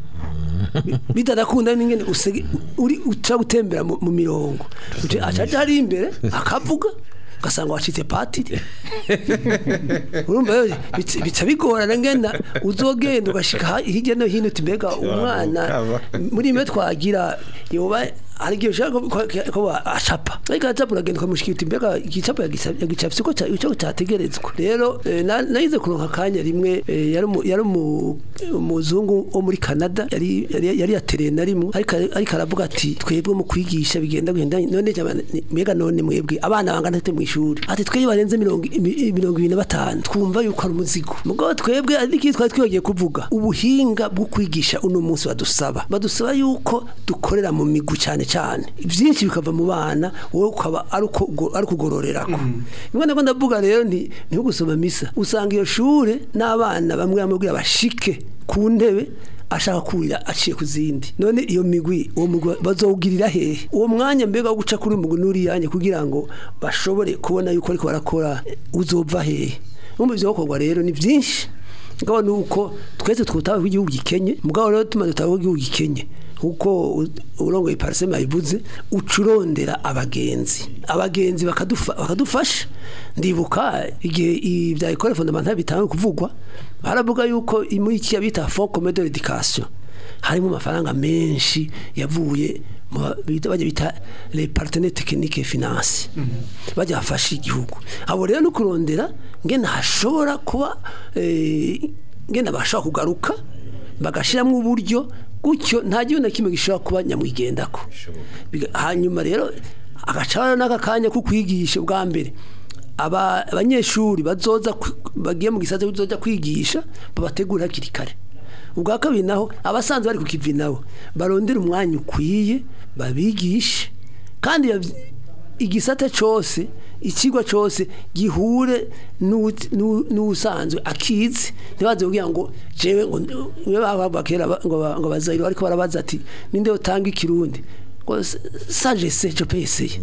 bitadakunda n'ingene usege uri uca gutembera mu mu mirongo Uca- acaja hari imbere akavuga ugasanga wacitse patiri urumva rero bica- bica bigorana ngena uzogenda ugashika ha- hirya no hino uti mbega umwana muri mwe twagira yoba hari igihe ushaka ko- ko ko acapa ariko acapa uragenda ukamushikira uti mbega igicapo yagisa- yagicapse ko ca- ico cyategerezwa rero eh, na- nahize kuronka akanya rimwe eh, yari umu- yari umu- umuzungu wo muri Canada yari yari yari yatereye na rimwe ariko ariko aravuga ati twebwe mu kwigisha bigenda bigenda none jama- ni- mbega none mwebwe abana bangana ate mu ishuri ati twebwe barenze mirongo imi- mirongo ibiri na batanu twumva yuko ari umuzigo mugabo twebwe ari iki twari twibagiye kuvuga ubuhinga bwo kwigisha uno munsi badusaba badusaba yuko dukorera mu migwi cyane cyane byinshi bikava mu bana wowe ukaba ari uko ugo- ari ukugororerako rimwe na rimwe ndavuga rero nti ntiho gusoma misa usanga iyo shure n'abana bamwe bamwe kugira bashike ku ntebe ashaka kurira aciye ku zindi none iyo migwi uwo mugwi bazowugirira hehe uwo mwanya mbega wo guca kuri uyu mugwi n'uriyanye kugira ngo bashobore kubona yuko ariko barakora uzova hehe numva ivyo bikorwa rero ni vyinshi mugabo ni uko twese twutawe ko igihugu gikenye mugabo rero tumaze tutawe ko igihugu gikenye kuko u- urongoye parisema yabivuze ucurondera abagenzi abagenzi bakadufa- bakadufasha ndibuka igihe ibya ekole fondamental bitangiye kuvugwa baravuga yuko muri iki bita fond commun de l'éducation harimo amafaranga menshi yavuye mu ba- bita- bajya bita les partenaires techniques et finance bajya bafasha igihugu abo rero no kurondera ngene hashobora kuba eh, ngene bashobora kugaruka bagashiramo uburyo gutyo nta gihugu na kimwe gishobora kuba nyamwigendako Biga- hanyuma rero agacana n'aka kanya ko kwigisha bwa mbere aba- abanyeshuri bazoza kwi- bagiye mu gisata bazoza kwigisha babategura hakiri kare ubwa kabiri naho abasanzwe bari ku kivi nabo barondera umwanya ukwiye babigishe kandi yav- igisata cyose ikigwa cyose gihure n'uwut- n'u- n'uwusanzwe akizi ntibaze kugira ngo jewe ngo niwe baba kera ba- ngo ba- ngo bazayiro ariko barabaza ati ninde utanga ikirundi ngo saje se cyo peseye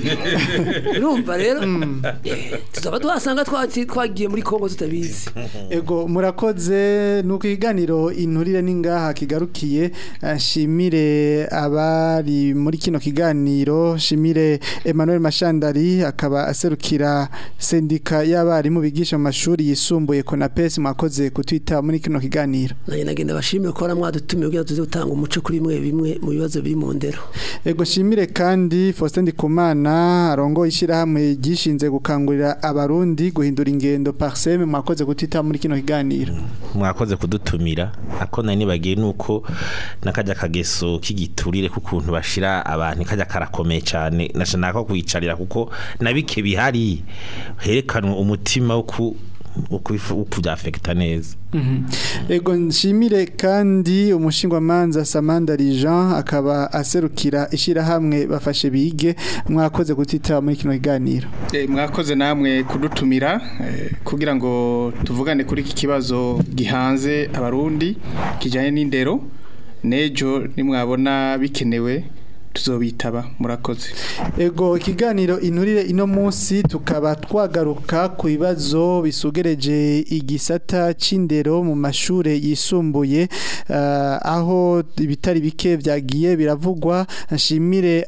urumva rero eh, tuzaba tuhasanga twati- twagiye muri Kongo tutabizi Ego murakoze nuko ikiganiro inturire ningaha kigarukiye eh, shimire abari muri kino kiganiro shimire Emmanuel Mashandari akaba aserukira sendika y'abarimu bigisha mu mashuri yisumbuye Konapes mwakoze kutwita muri kino kiganiro nanjye nagenda bashimire ko mwadutumiye kugira ngo tuze gutanga umuco kuri mwe bimwe mu bibazo biri mu ndero Ego shimire kandi Faustin Ndikumana arongo ishirahamwe gishinze gukangurira abarundi guhindura ingendo parseme mwakoze kutwita muri kino kiganiro mwakoze kudutumira ako nari nibagiye nuko nakajya kageso k'igiturire kukuntu bashira abantu kajya karakomeye cyane nashaka kwicarira kuko nabike bihari herekanwe umutima wo ku ukubyafekita neza Ego nshimire kandi umushingwamanza Samandari Jean akaba aserukira ishirahamwe bafashe bige mwakoze kutita muri kino kiganiro Eh, mwakoze namwe kudutumira eh, kugira ngo tuvugane kuri iki kibazo gihanze abarundi kijanye n'indero nejo nimwabona bikenewe tuzobitaba murakoze Ego ikiganiro inturire ino munsi tukaba twagaruka ku bibazo bisugereje igisata c'indero mu mashure yisumbuye eh, aho ibitari bike vyagiye biravugwa nshimire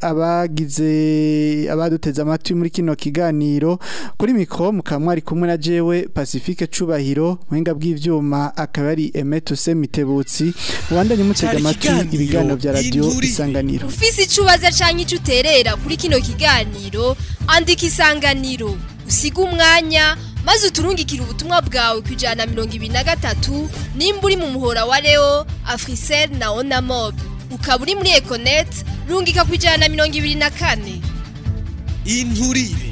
abagize abaduteze amatwi muri kino kiganiro kuri mikro mukamwari kumwe na jewe Pacifique Cubahiro muhinga bw'ivyuma akaba ari Emetuse Mitebutsi mubandanye mutega Cari amatwi ikiganiro ibiganiro vya radio Inturire. isanganiro ufise ico ubaza canke ico uterera kuri kino kiganiro andika isanganiro usiga umwanya maze uturungikire ubutumwa bwawe ku ijana na mirongo ibiri na gatatu nimba uri mu muhora wa leo afrisel na onamob ukaba uri muri econet rungika ku ijana na mirongo ibiri na kane inturire